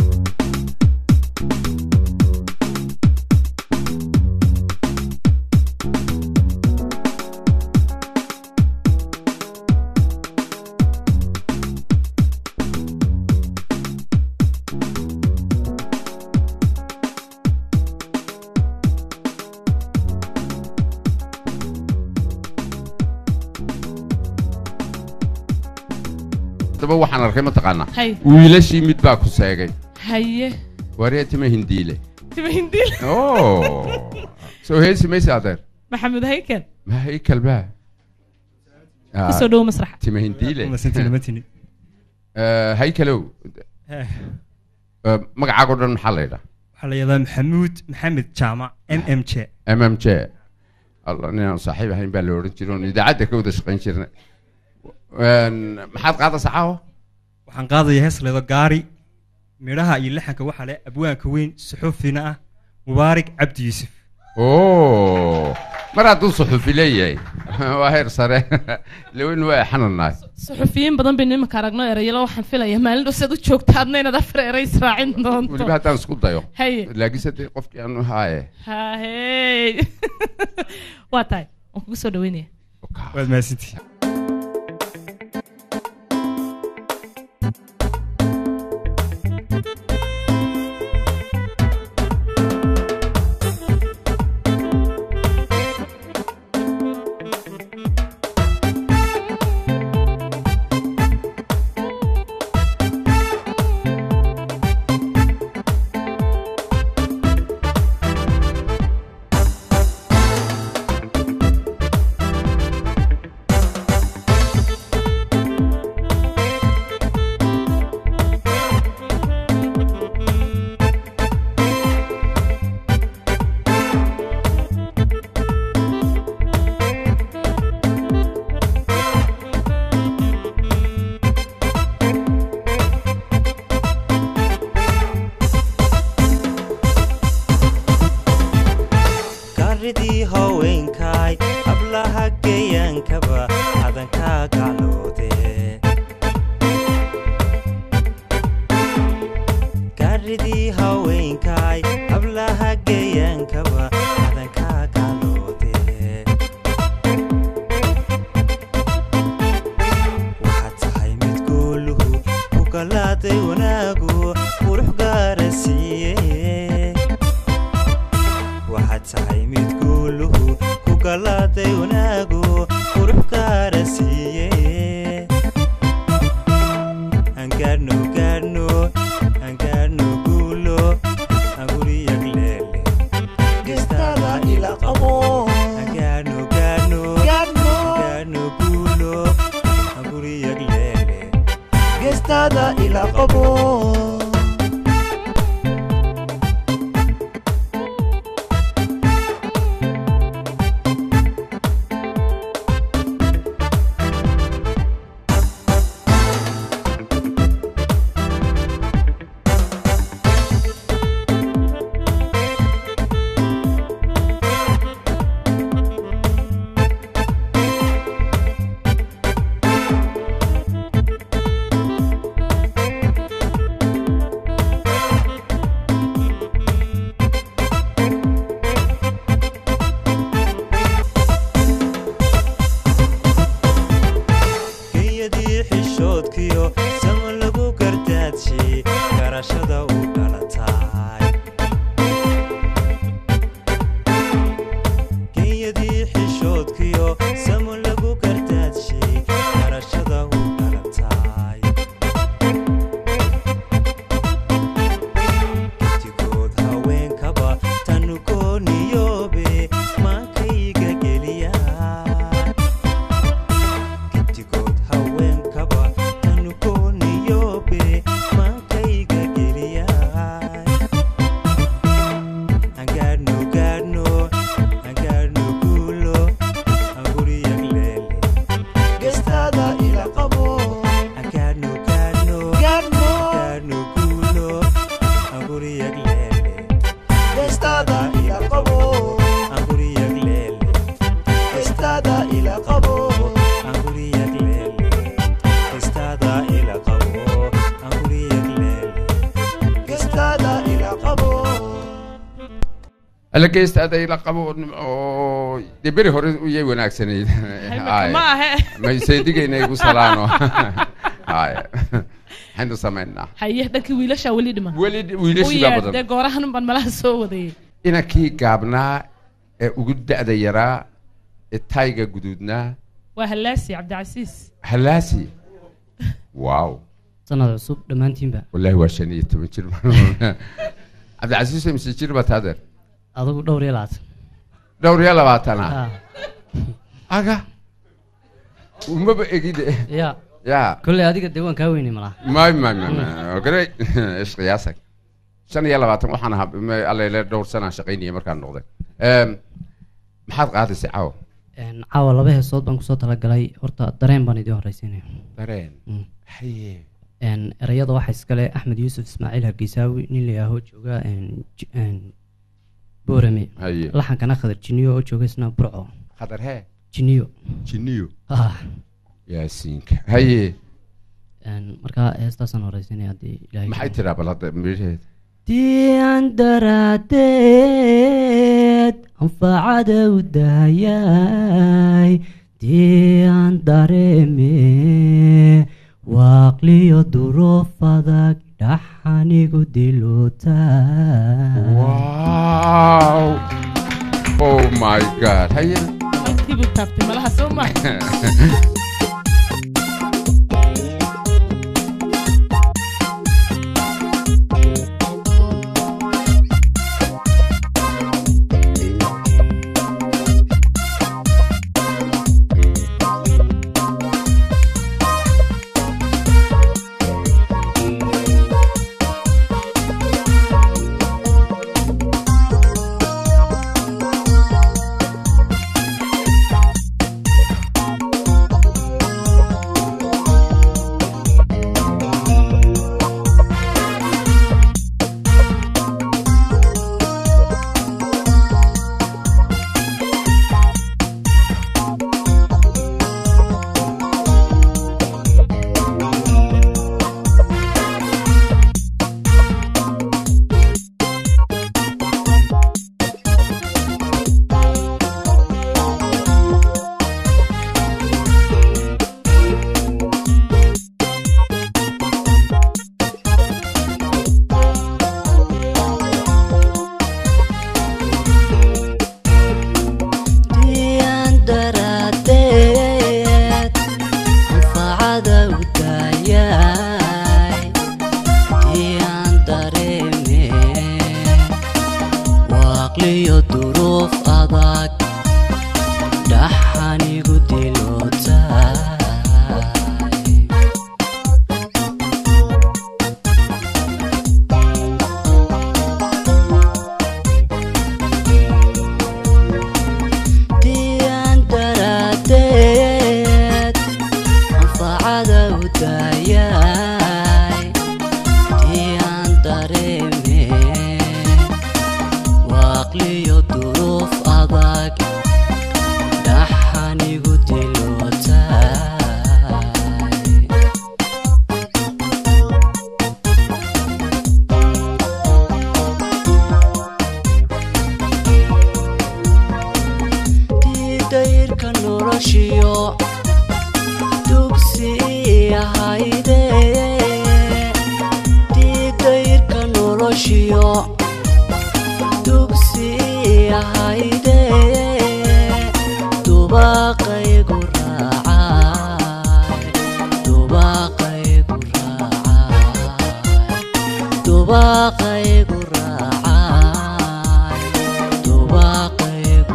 daba waxaan arkay mataqaanaa hay wiilashii mid baa ku seegay haye waree tima hindiile tima hindiil oh soo heesi maysa adeer maxamed haykel ma haykal baa Ah, kusoo dhowo masraxa tima hindiile masantilamatini Eh, haykalow Eh, eh, magacaago dhan maxaa la yidhaa waxaa la yidhahdaa maxamuud maxamed jaamac m m j m m j alla ninaan saaxiib ahayn baa la odhan jiray oon idaacadda ka wada shaqayn jirnay Een, maxaad qaadaysaa caawa waxaan qaadaya hees leedo gaari midhaha iyo laxanka waxaa le abwaanka weyn suxuufina ah mubaarak cabdi yuusuf oh mar hadduu suxufi leeyahay waa heer sare lawin waa xananaay suxufiyiin badan baynu imanka aragno erayalo waxaan filaya maalin dhow siad u joogtaadna inaad afar eray israacin doonto weliba haddaan isku dayo haye laakiinse dee qofkii aanu haaye hahey waa tahay waan kugu soo dhaweynaya waad mahadsantihi geeyadii haweenkaay hablaha geeyaankaba cadankaa galoode waxaad tahay mid gooluhu ku galaaday wanaagu qurux gaara siiye waxaad tahay mid guuluhu ku galaaday wanaagu qurux gaara siiye angaadhno gaadhno angaadhno guulo anguriyag leele gestada ila qabo angaadhno gaadhno gaadhno guulo anguriyag leele gestada ila qabo geeyadii xishoodkiyo sama lagu gardaadshay garashada u dhalataay geeyadii xishoodkiyo sama lagu gardaadshay garashada u dhalataay gedigood haweenkaba tanu gooniyoobe maankayga geliyaa gedigood haweenkaba tanu gooniyoobe maankayga geliyaay angaadhno gaadhno angaadhno guulo anguriyag leele gestada ila qabo angaadhno gaadhno gaadhno guulo anguriyag leele gestada ila qabo anguriyag leele gestada ila qabo anguriyag leele gestada ila qabo anguriyag leele gestada ila qabo alla geysta aday la qabo oo dee beri hore uyay wanaagsanayd Ay. ma ahe mayseedigayna igu salaano Ay. maxaynu samaynaa haye dhankii wiilashaa weli dhiman weli wiilashii baa badan dee goorahan baan malaha soo wadayay inankii gaabnaa ee ugu da'da yaraa ee tayga guduudnaa waa hallaasi cabdicasiis halaasi wow sanad cusub dhammaantiinba wallaahi waa shan iyo toban jir cabdicasiis mise jir baa taadeer adigu dhowr iyo labaatan dhowr iyo labaatana Ah, aga umaba egide ya ya kolley adiga dee waan kaa weynay malaha may may may may gare isqiyaasag shan iyo labaatan waxaan ahaa ma- allele dhowr sanaan shaqaynayay markaan noqday Em, maxaad qaadaysay caawa Een, caawa laba heesood baan kusoo talagalay horta dareen baan idiin horreysiinaya dareen Mm. haye Een, erayada waxaa iskale axmed yuusuf ismaaciil hargeysaawi nin la yihaaho jooga een, J- een, boorame haye laxankana khadar jiniyo oo jooga isna burco khadar hee jiniyo jiniyo Ah, yaasiinka haye een, markaa heestaasaan horreysiinaya haddii ilaahay maxay tiraa bal hadda midhaheeda dian daraadeed anfacada u daayay dian dareeme waaqliyo duruuf adag dhaxanigu diluta wow oh my god haye halkii buu taabtay malaha soo ma Thank caqliyo duruuf adag dhaxanigu dilootay diidayrka noloshiyo dugsi ahayde diidayrka noloshiyo dugsi ahayde dubaqaygu raacay dubaqaygu raacay dubaqaygu raacay dubaqaygu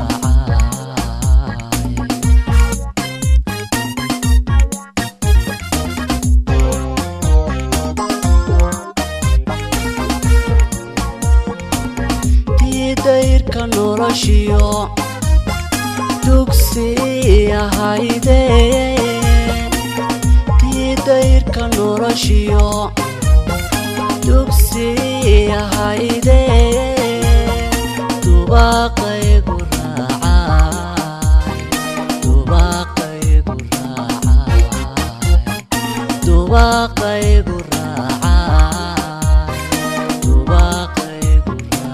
diidayrka noloshiyo dugsi ahayde diidayrka noloshiyo dugsi ahayde dubaqaygu raacay dubaqaygu raacay dubaqaygu raacay dubaqaygu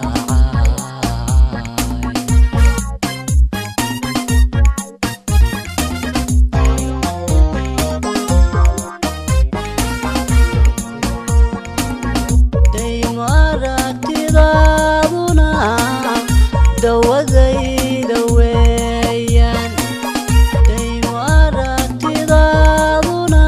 daymo aragtidaaduna dawadayda weeyaan daymo aragtidaaduna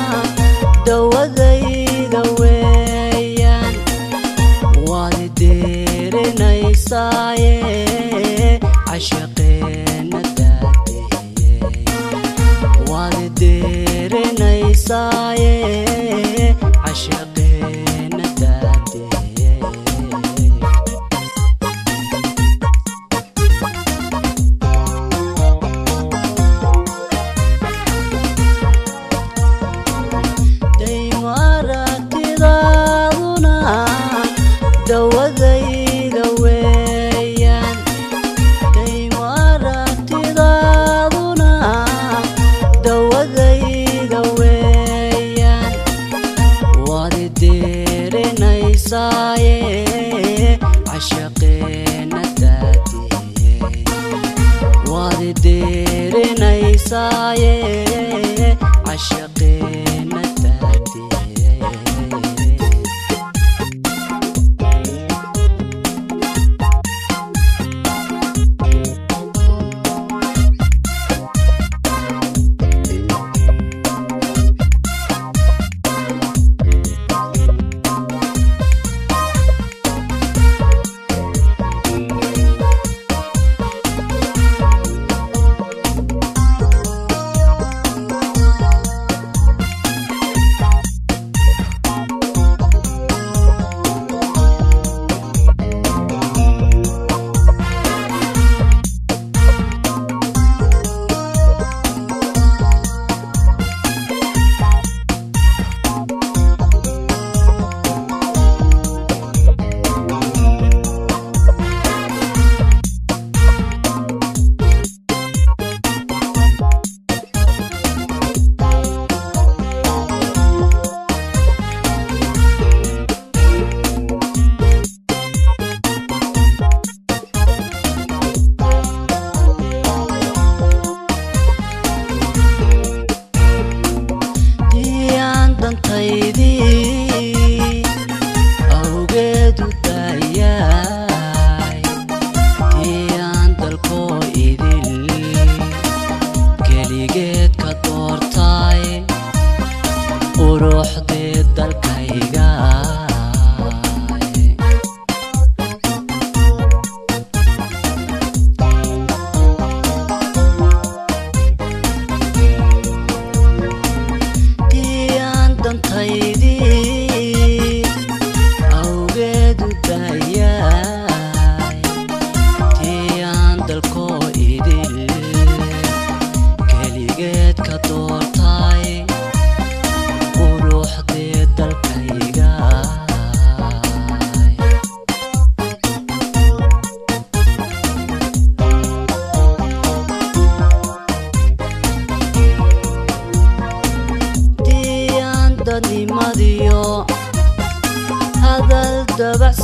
dawadayda weeyaan waad deerinaysaaye cashaqeena daadiyey waad deerinaysaaye cashaqeena daadiyey daymo aragtidaaduna dawadayda weeyaan daymo aragtidaaduna dawadayda weeyaan waad deerinaysaaye cashaqeena daadiyey waad deerinaysaaye cashaqeena daadiyey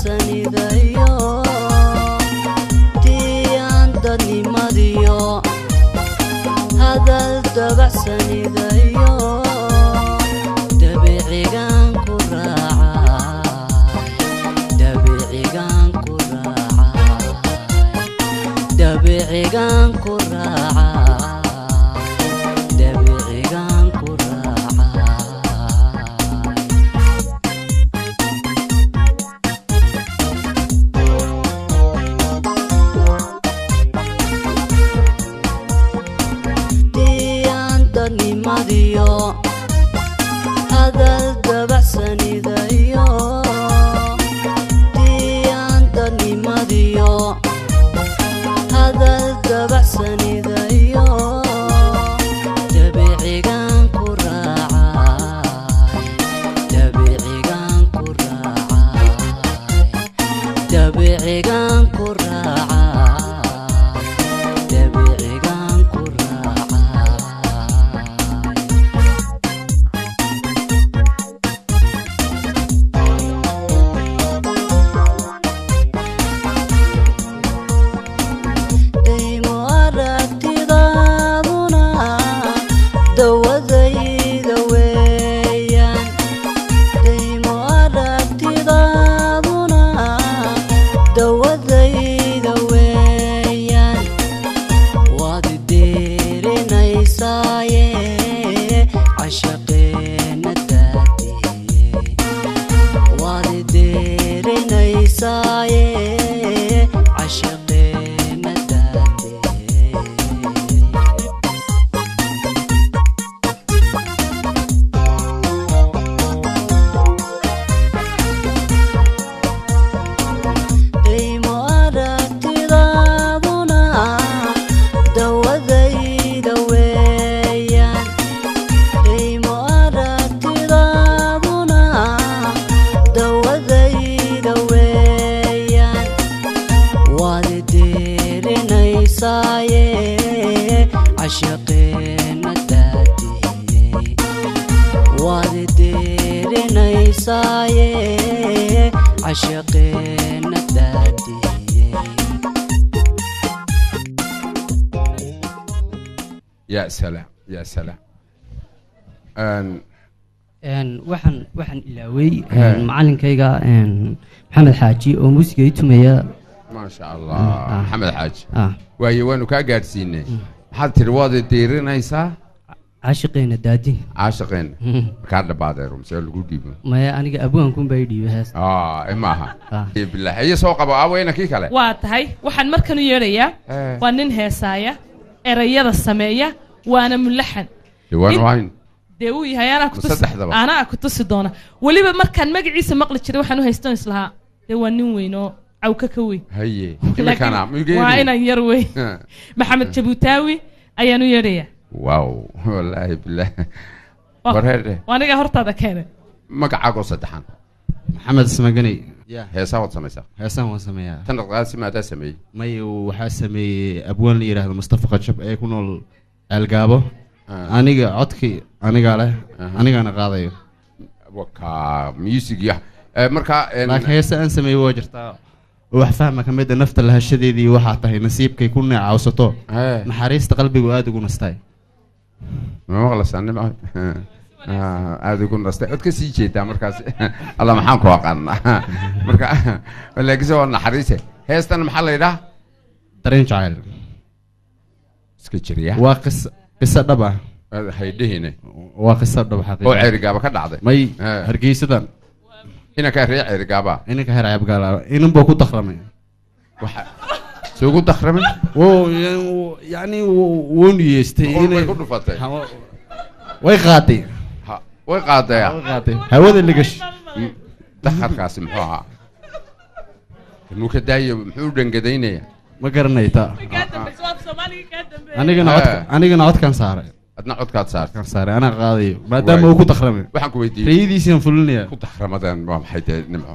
dabacsanidayo diyaan dadnimadiyo hadal dabacsanidayo dabicigaan ku raacay dabicigaan ku raacay dabicigaan ku raacay dabicigaan ku raacay diyaan dadnimadiyo hadal dabacsanidayo diyaan dadnimadiyo hadal dabacsanidayo dabicigaan ku raacay dabicigaan ku raacay dabicigaan ku raacay dabicigaan ku raacay daymo aragtidaaduna dawadayda weeyaan daymo aragtidaaduna dawadayda weeyaan waad deerinaysaaye cashaqeena daadiyey waad deerinaysaaye cashaqeena daadiyey daymo aragtidaaduna dawadayda weeyaan daymo aragtidaaduna dawadayda weeyaan waad deerinaysaaye cashaqeena daadiyey waad deerinaysaaye cashaqeena daadiyey ya salaam ya salaam Een, Een, waxaan waxaan ilaaway He. een, macalinkayga een, maxamed xaaji oo muusiga i tumaya maasha allah ah. maxamed xaaji ah waaye waanu kaa gaadhsiinay maxaad tiri waad deerinaysaa caashiqeena daadi caashaqeen kaa dhabaadee rumse lagu dhiibo maya aniga abwaankunbaa i dhiibay hees ah maaha bilaah iyo soo qabo aweyna kii kale waa tahay waxaan markan u yeedhayaa Eh. waa nin heesaaya erayada sameeya waana mulaxan diwaan In- wayn dee uu yahay anaa kutusi Saddexdaba. anaa ku tusi doona weliba markaan magaciisa maqli jiray waxaan u haystan islahaa dee waa nin weyn oo cawka ka weyn haye Laakiin imikana waa inaan yar weyn maxamed jabuutaawi ayaan u yeedhayaa wow wallaahi bilaah Waa- warheedhe waa anigaa hortaada keenay magacaagoo saddexan maxamed ismaganey heesaa waad samaysaa heesaan waan sameeyaa tan dhaqaasi maadaa sameeyey may waxaa sameeyey abwaan la yidhaahdo mustafa qajab ee ku nool ceelgaabo aniga codkii anigaa leh anigaana qaadayo waka music ya Eh, marka en- laakiin heese aan sameeyey waa jirtaa oo wax fahma ka mid a nafta lahashadeedii waxaa tahay nasiibkay ku neecawsato Eh. naxariista qalbigu aada ugu nastaay ma maqlaysaa nim aada ugu nastay cod ka sii jeedaa markaas alla maxaan ku aqaanaa marka laakiinse waa naxariise heestan maxaa la yidhaha dareen jacayl iska jiriya waa qis qiso dhab ah haydhihine waa qiso dhab xaqiiqa oo ceerigaaba ka dhacday may Eh. hargeysadan inankaa ree ceerigaaba inanka heer cabgaala inan buu ku dakramay waxa soo ugu dakramay wuu yani wuu niyeystay Boqol bay inay ku dhufatay way qaaday Ha, way qaadaya way qaaday hawada ligash dakarkaasi muxuu ahaa muu ka daayo muxuu u dhangadaynaya ma garanayta anigana cod Eh. anigana codkan saaray adna codkaad saartay kan saaray anaa qaadayo maadaama Waay. uu ku dakramay waxaan ku weydiiyey rayadiisiaan fulinaya ku dakramadan waa maxay dee nimco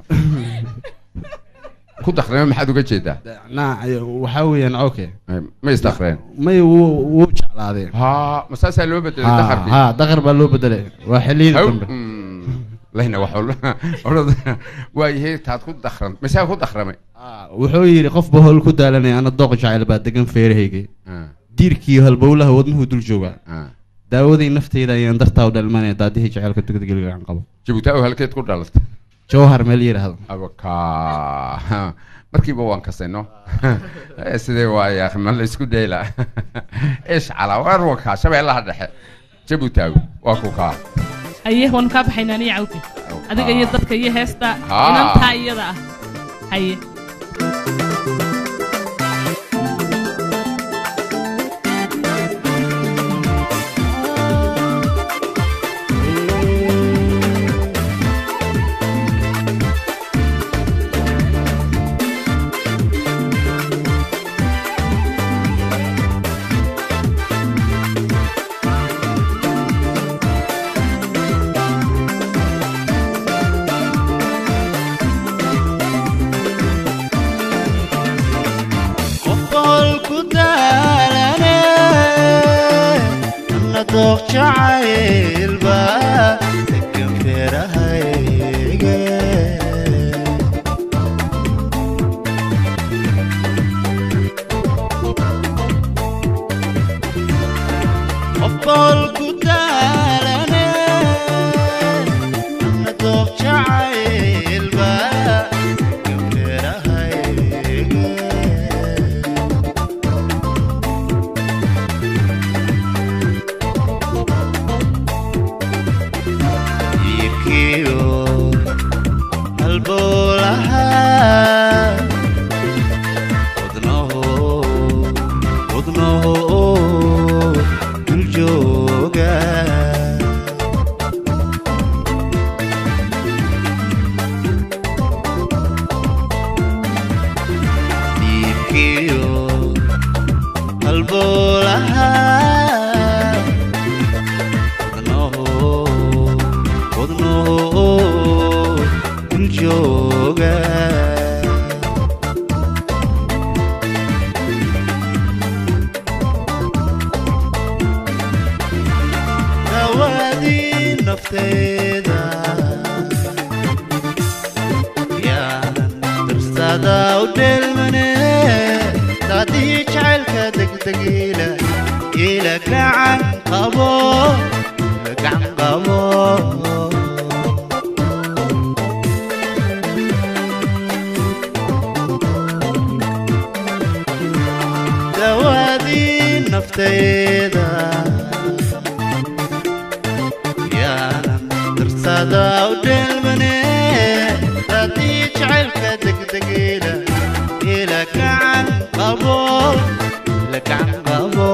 ku dakrame maxaad uga jeedaa na waxaa weeyaan okay ma isdakreen may wuu wuu jeclaaday ha ma saasaa loo bedelay dakarkii ha dakar baa loo bedelay waa xilliyada Haw, dambe mm, lahna wax orada waayahay taad ku dakran masaa ku dakramay wuxuu yidhi qofba howl ku daalanaya ana dooq jacayl baa degan feerahayga diirkii halbowlaha wadnuhu dul joogaa daawaday nafteyda ayaan dartaa u dhalmanaya daadihii jacaylka degdegeligaan qabo jabuutaa halkeed ku dhalatay jawhar meel yidhaahdo abaka markiiba waan kasayno sidee waaya ma la isku dhayla ish calaa waar wakaa shabeellaha dhexe jabuutaagu waa ku kaa haye waanu kaa baxaynaa niya cawfi adiga iyo dadka iyo heesta Haa. inantaa iyada ah haye qofol ku daalane ana dooq jacaylba degan feerahayge qofol ku daalane ana dooq jacaylba degan feerahayge iibkiyo halbowlaha wadnaho wadnaho dul jooga iibkiyo halbowlaha wadnaho wadnaho dul jooga dawadii nafteeda yaan darsada u dheelmane daadii jacaylka degdegiila ila gacan qabo ila gacan qabo dawadii nafteeda yaanan darsada u dheelmane daadii jacaylka degdegiila ila gacan qabo ila gacan qabo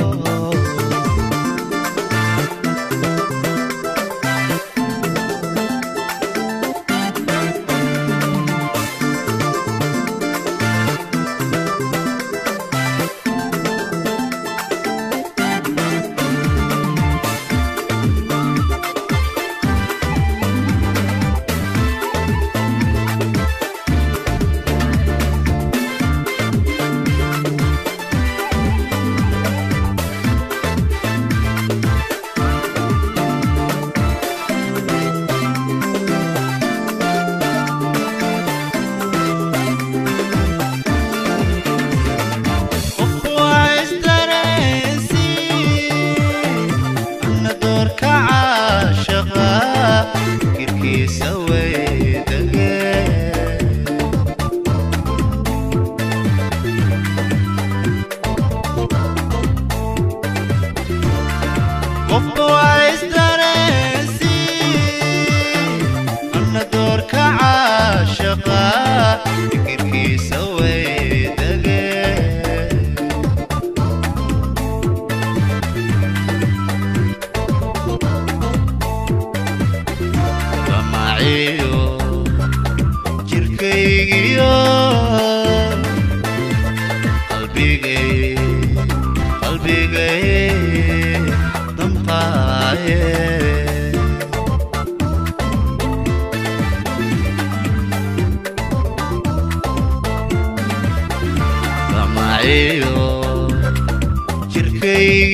waa isdareensi ana doorka caashaqa kirkiisa weydage qofka waa isdareensi ana doorka caashaqa kirkiisa weydage damaciyo jirkaygiyo qalbigay qalbigay damqaaye damaciyo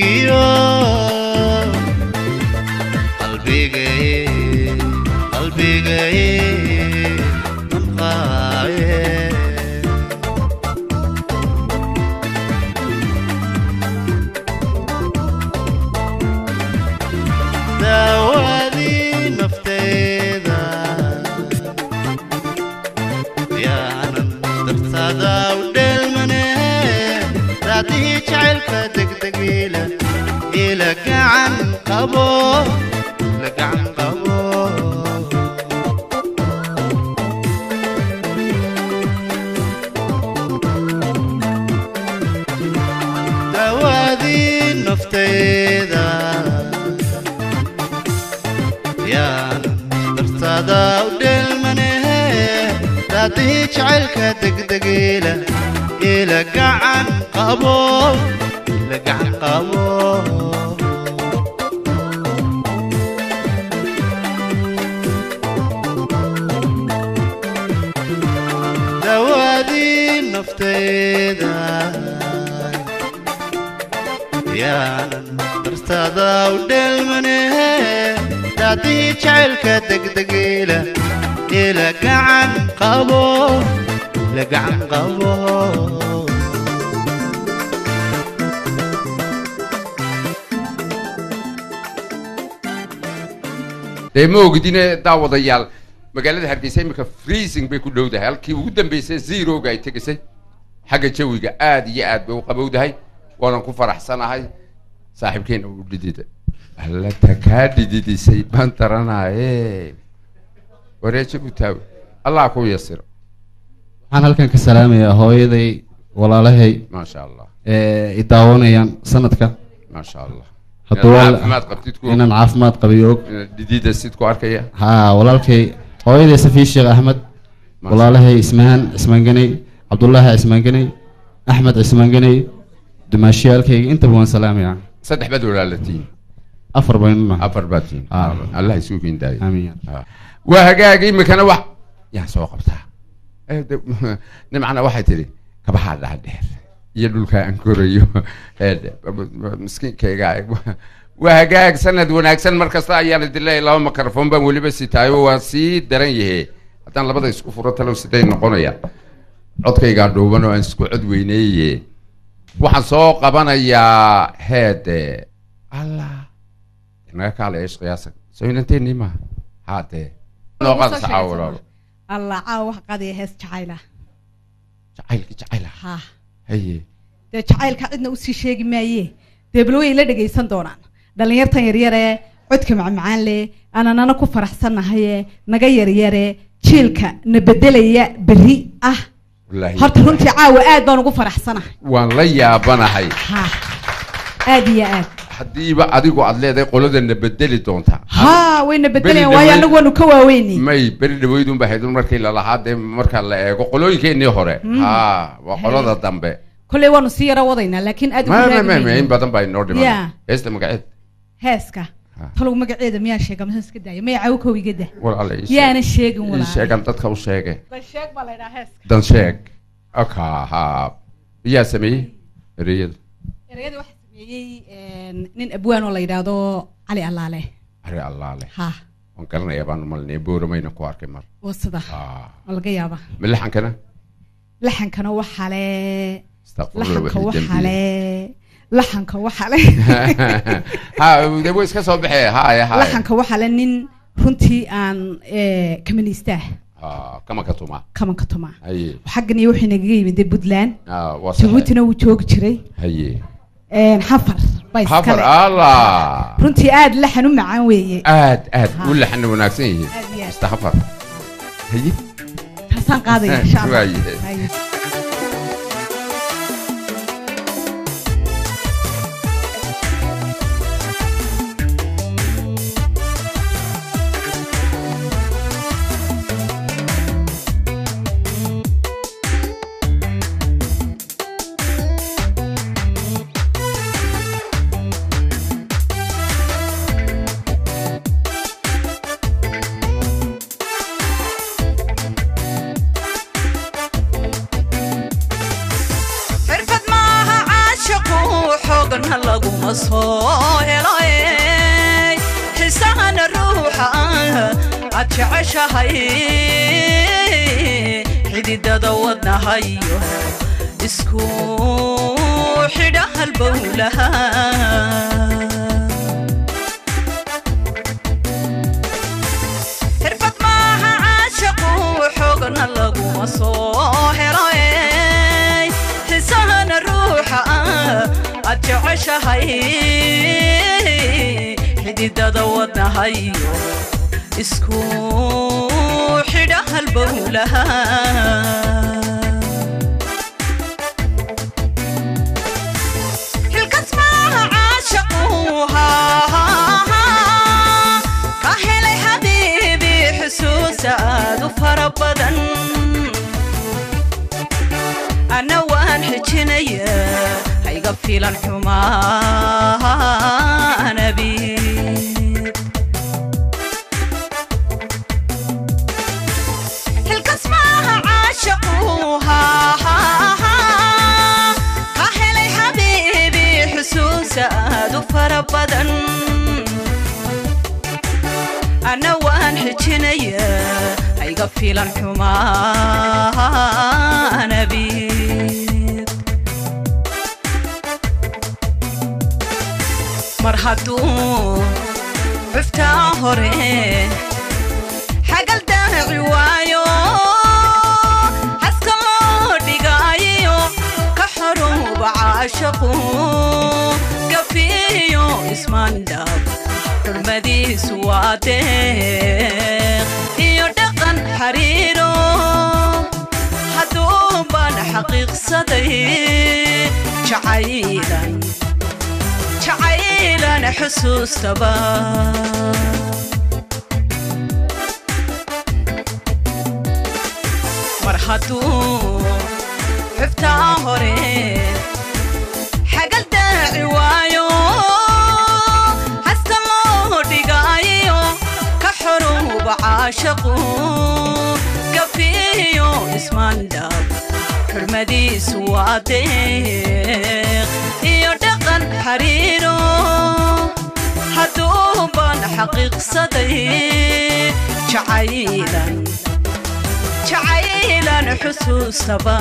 jirkaygiyo qalbigay qalbi jacaylka degdegiila ila gacan qabo la gacan qabo dawaadii naftayda yaan dartaada u dheelmanehe daadihii jacaylka degdegiila ila gacan qabo la gacan qabo dawaadii naftayda yaanan dartaada u dheelmanehe daadihii jacaylka degdegiila ila gacan qabo la gacan qabo dee ma ogidine daawadayaal magaalada hargeysa iminka freezing bay ku dhowdahay halkii ugu dambeysay zeroga ay tegisay xagga jawiga aad iyo aad bay u qabowdahay waanan ku faraxsanahay saaxiibkeena uu dhidida allata kaa dhididisay baan daranaaye wareeji u taawi allah ku yasiro waxaan halkan ka salaamayaa hooyaday walaalahay maasha allah ee i daawanayaan sanadka maasha allah hadduu Inaad wal- caafimaad qabtid ku og. inaan caafimaad qabiyo og Inaad dhidida sid ku arkaya haa walaalkay hooyaday safiir sheekh axmed walaalahay ismaan cismaan ganay cabdullaahi cismaan ganay axmed cismaan ganay dumaashiyaalkayga intaba waan salaamayaa saddex baad walaalatiin afar baynu nahay afar baad tihiin allah isugu kindaayo amiin waa hagaag imikana wax yaan soo qabtaa Eh, de- nimcana waxay tidhi kabahaa dhaadheer iyo dhulka aan korayo Eh, de- miskiinkayga waa hagaag sanad wanaagsan mar kasta ayaan idin leeyahay laba mikrofon baan weliba sitaayo waa sii daran yahe haddaan labada isku furo talow siday noqonayaan codkaygaa dhuuban oo aan isku cod weyneeye waxaan soo qabanayaa heede allah inaga kaala eesh qiyaasa soo inanteennii maaha haadee noo qaada saxaa walaalo allah caawa wax qadaya hees jacayla jacaylka jacayla ha haye dee jacaylka cidna usii sheegi maaye dee bal way la dhegaysan doonaan dhallinyartan yaryare codka macmacaan leh aananana ku faraxsannahaye naga yaryare jiilka na bedelaya berri ah wallaahi horta runtii caawa aad baan ugu faraxsanahay waan la yaabanahay ha aad iyo aad haddiiba adigu aad leedahay qoladana bedeli doonta ha wayna bedelayaan Beri waayo dhaweyd- anagu waanu ka waaweyni may beri dhaweydun ba haydun markii lalahaa dee marka la eego qolooyinkeenii hore Mm. ha waa qolada dambe kolley waanu sii yaro wadaynaa laakiin aad ugu ma ma ma raadinayno. ma in badan baa inoo dhiman Yeah. heesta magaceed heeska talow magaceeda miyaa sheega mise iska daaya maya cawo kow iga dah walaala ii sheeg. yaana sheegin ii walaal sheegan dadka u sheege sheeg baa la idhaha heeska dan sheeg aka ha yaa sameeyey ereyada ereyada waxaa sameeyey een, nin abwaan oo la yidhaahdo cali allaale ari allaale ha waan garanayaa baan umalinaya booramayna ku arkay mar waa sida waa laga yaaba milaxankana laxankana waxaa le Astaqfirullah, laxanka wixii waxaa le laxanka waxaa le ha de way iska soo baxee haya haya laxanka waxaa le nin runtii aan eh, kamaniistaa Ah, kama ka tuma kamanka tuma haye xaggan iyo wuxuu nagaga yimid dee puntland Ah, waa saxe. jabuutina wuu joogi jiray haye een, xafar baa hafar iskale allah runtii aad laxan u macaan weeye aad aad u laxana wanaagsan yihiin Aad iyo aad. mr hafar haye taasaan qaadaya insha allah Waaye. Haye. xirfad maaha caashaqu xoogna laguma soo helo ey. xisahana ruuxa aad jeceshahay xididada wadnahayo isku xidha halbowlaha xirfad maaha caashaqu xoogna laguma soo helo ey. xisahana ruuxa aad jeceshahay xididada wadnahayo isku xidha halbowlaha xilkas maaha caashaquha ka helay xabiibi xusuusa aad u fara badan ana waan xijinaya hayga filan xumaanabi xilkas maaha caashaquha ka helay xabiibi xusuusa aad u fara badan ana waan xijinaya hayga filan xumaanabi mar hadduu cuftaa hore xagal daaci waayo xaska loo dhigaayo ka xoruuba caashaqu gafiyo ismaandhab xurmadiisu waa deeq iyo dhaqan xariiro hadduu baan xaqiiqsaday jacaylan jacaylan xusuustaba mar hadduu xuftaa hore xagal daaci waayo haska loo dhigaayo ka xoruuba caashaqu gafiyo ismaandhab xurmadiisu waa deeq iyo dhaqan xariiro hadduu baan xaqiiqsaday jacaylan jacaylan xusuustaba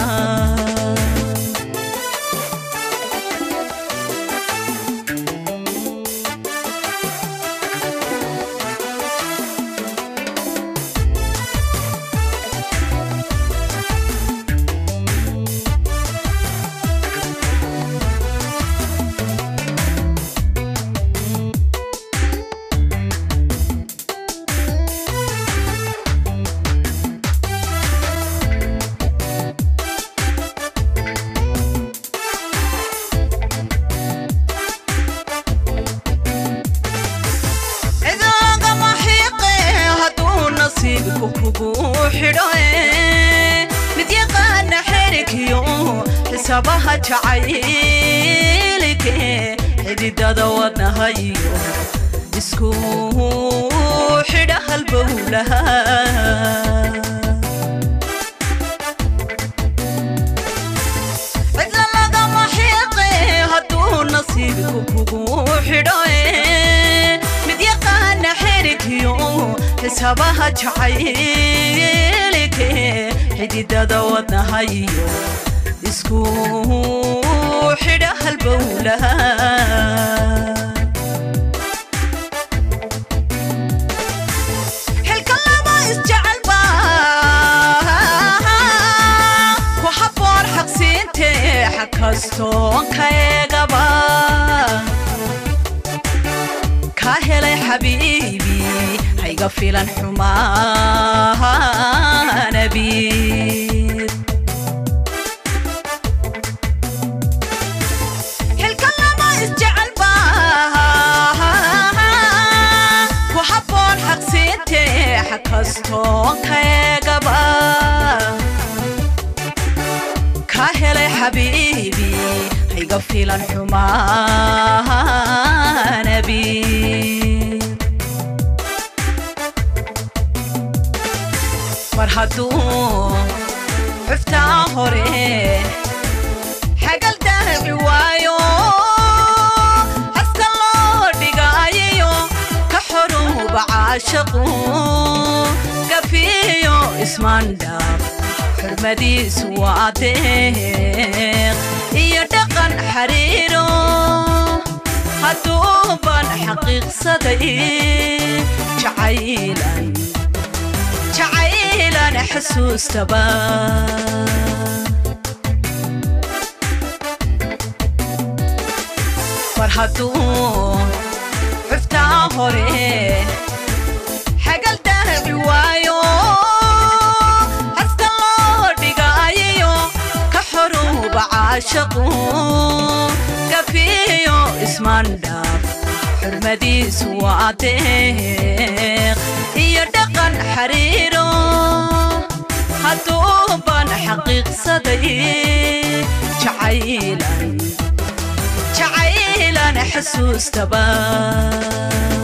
cidaagama xiiqe hadduu nasiibku kugu xidho mid yaqaana xerigyo xisaabaha jacaylike xididada wadnahayo isku xidha halbowlaha cidla lagama xiiqe hadduu nasiibku kugu xidho mid yaqaana xerigyo xisaabaha jacaylike xididada wadnahayo isku xidha halbowlaha xilka laba isjecelba ku habboon xaqsiinte xag kastoon ka eegaba ka helay xabiibi hayga filan xumaanabi xilka lama isjecelba ku habboon xaqsiinte xag kastoon ka eegaba ka helay xabiibi hayga filan xumaanabi mar hadduu xuftaa hore xagal daaci waayo haska loo dhigaayo ka xoruuba caashaqu gafiyo ismaandhab xurmadiisu waa deeq iyo dhaqan xariiro hadduu baan xaqiiqsaday jacaylan jacaylan xusuustaba hadduu xuftaa hore xagal daaci waayo haska loo dhigaayayo ka xoruuba caashaqu gafiyo ismandhaaf xurmadiisu waa deeq iyo dhaqan xariiro hadduu ban xaqiiqsaday jacaylan jacaylan xasuustaba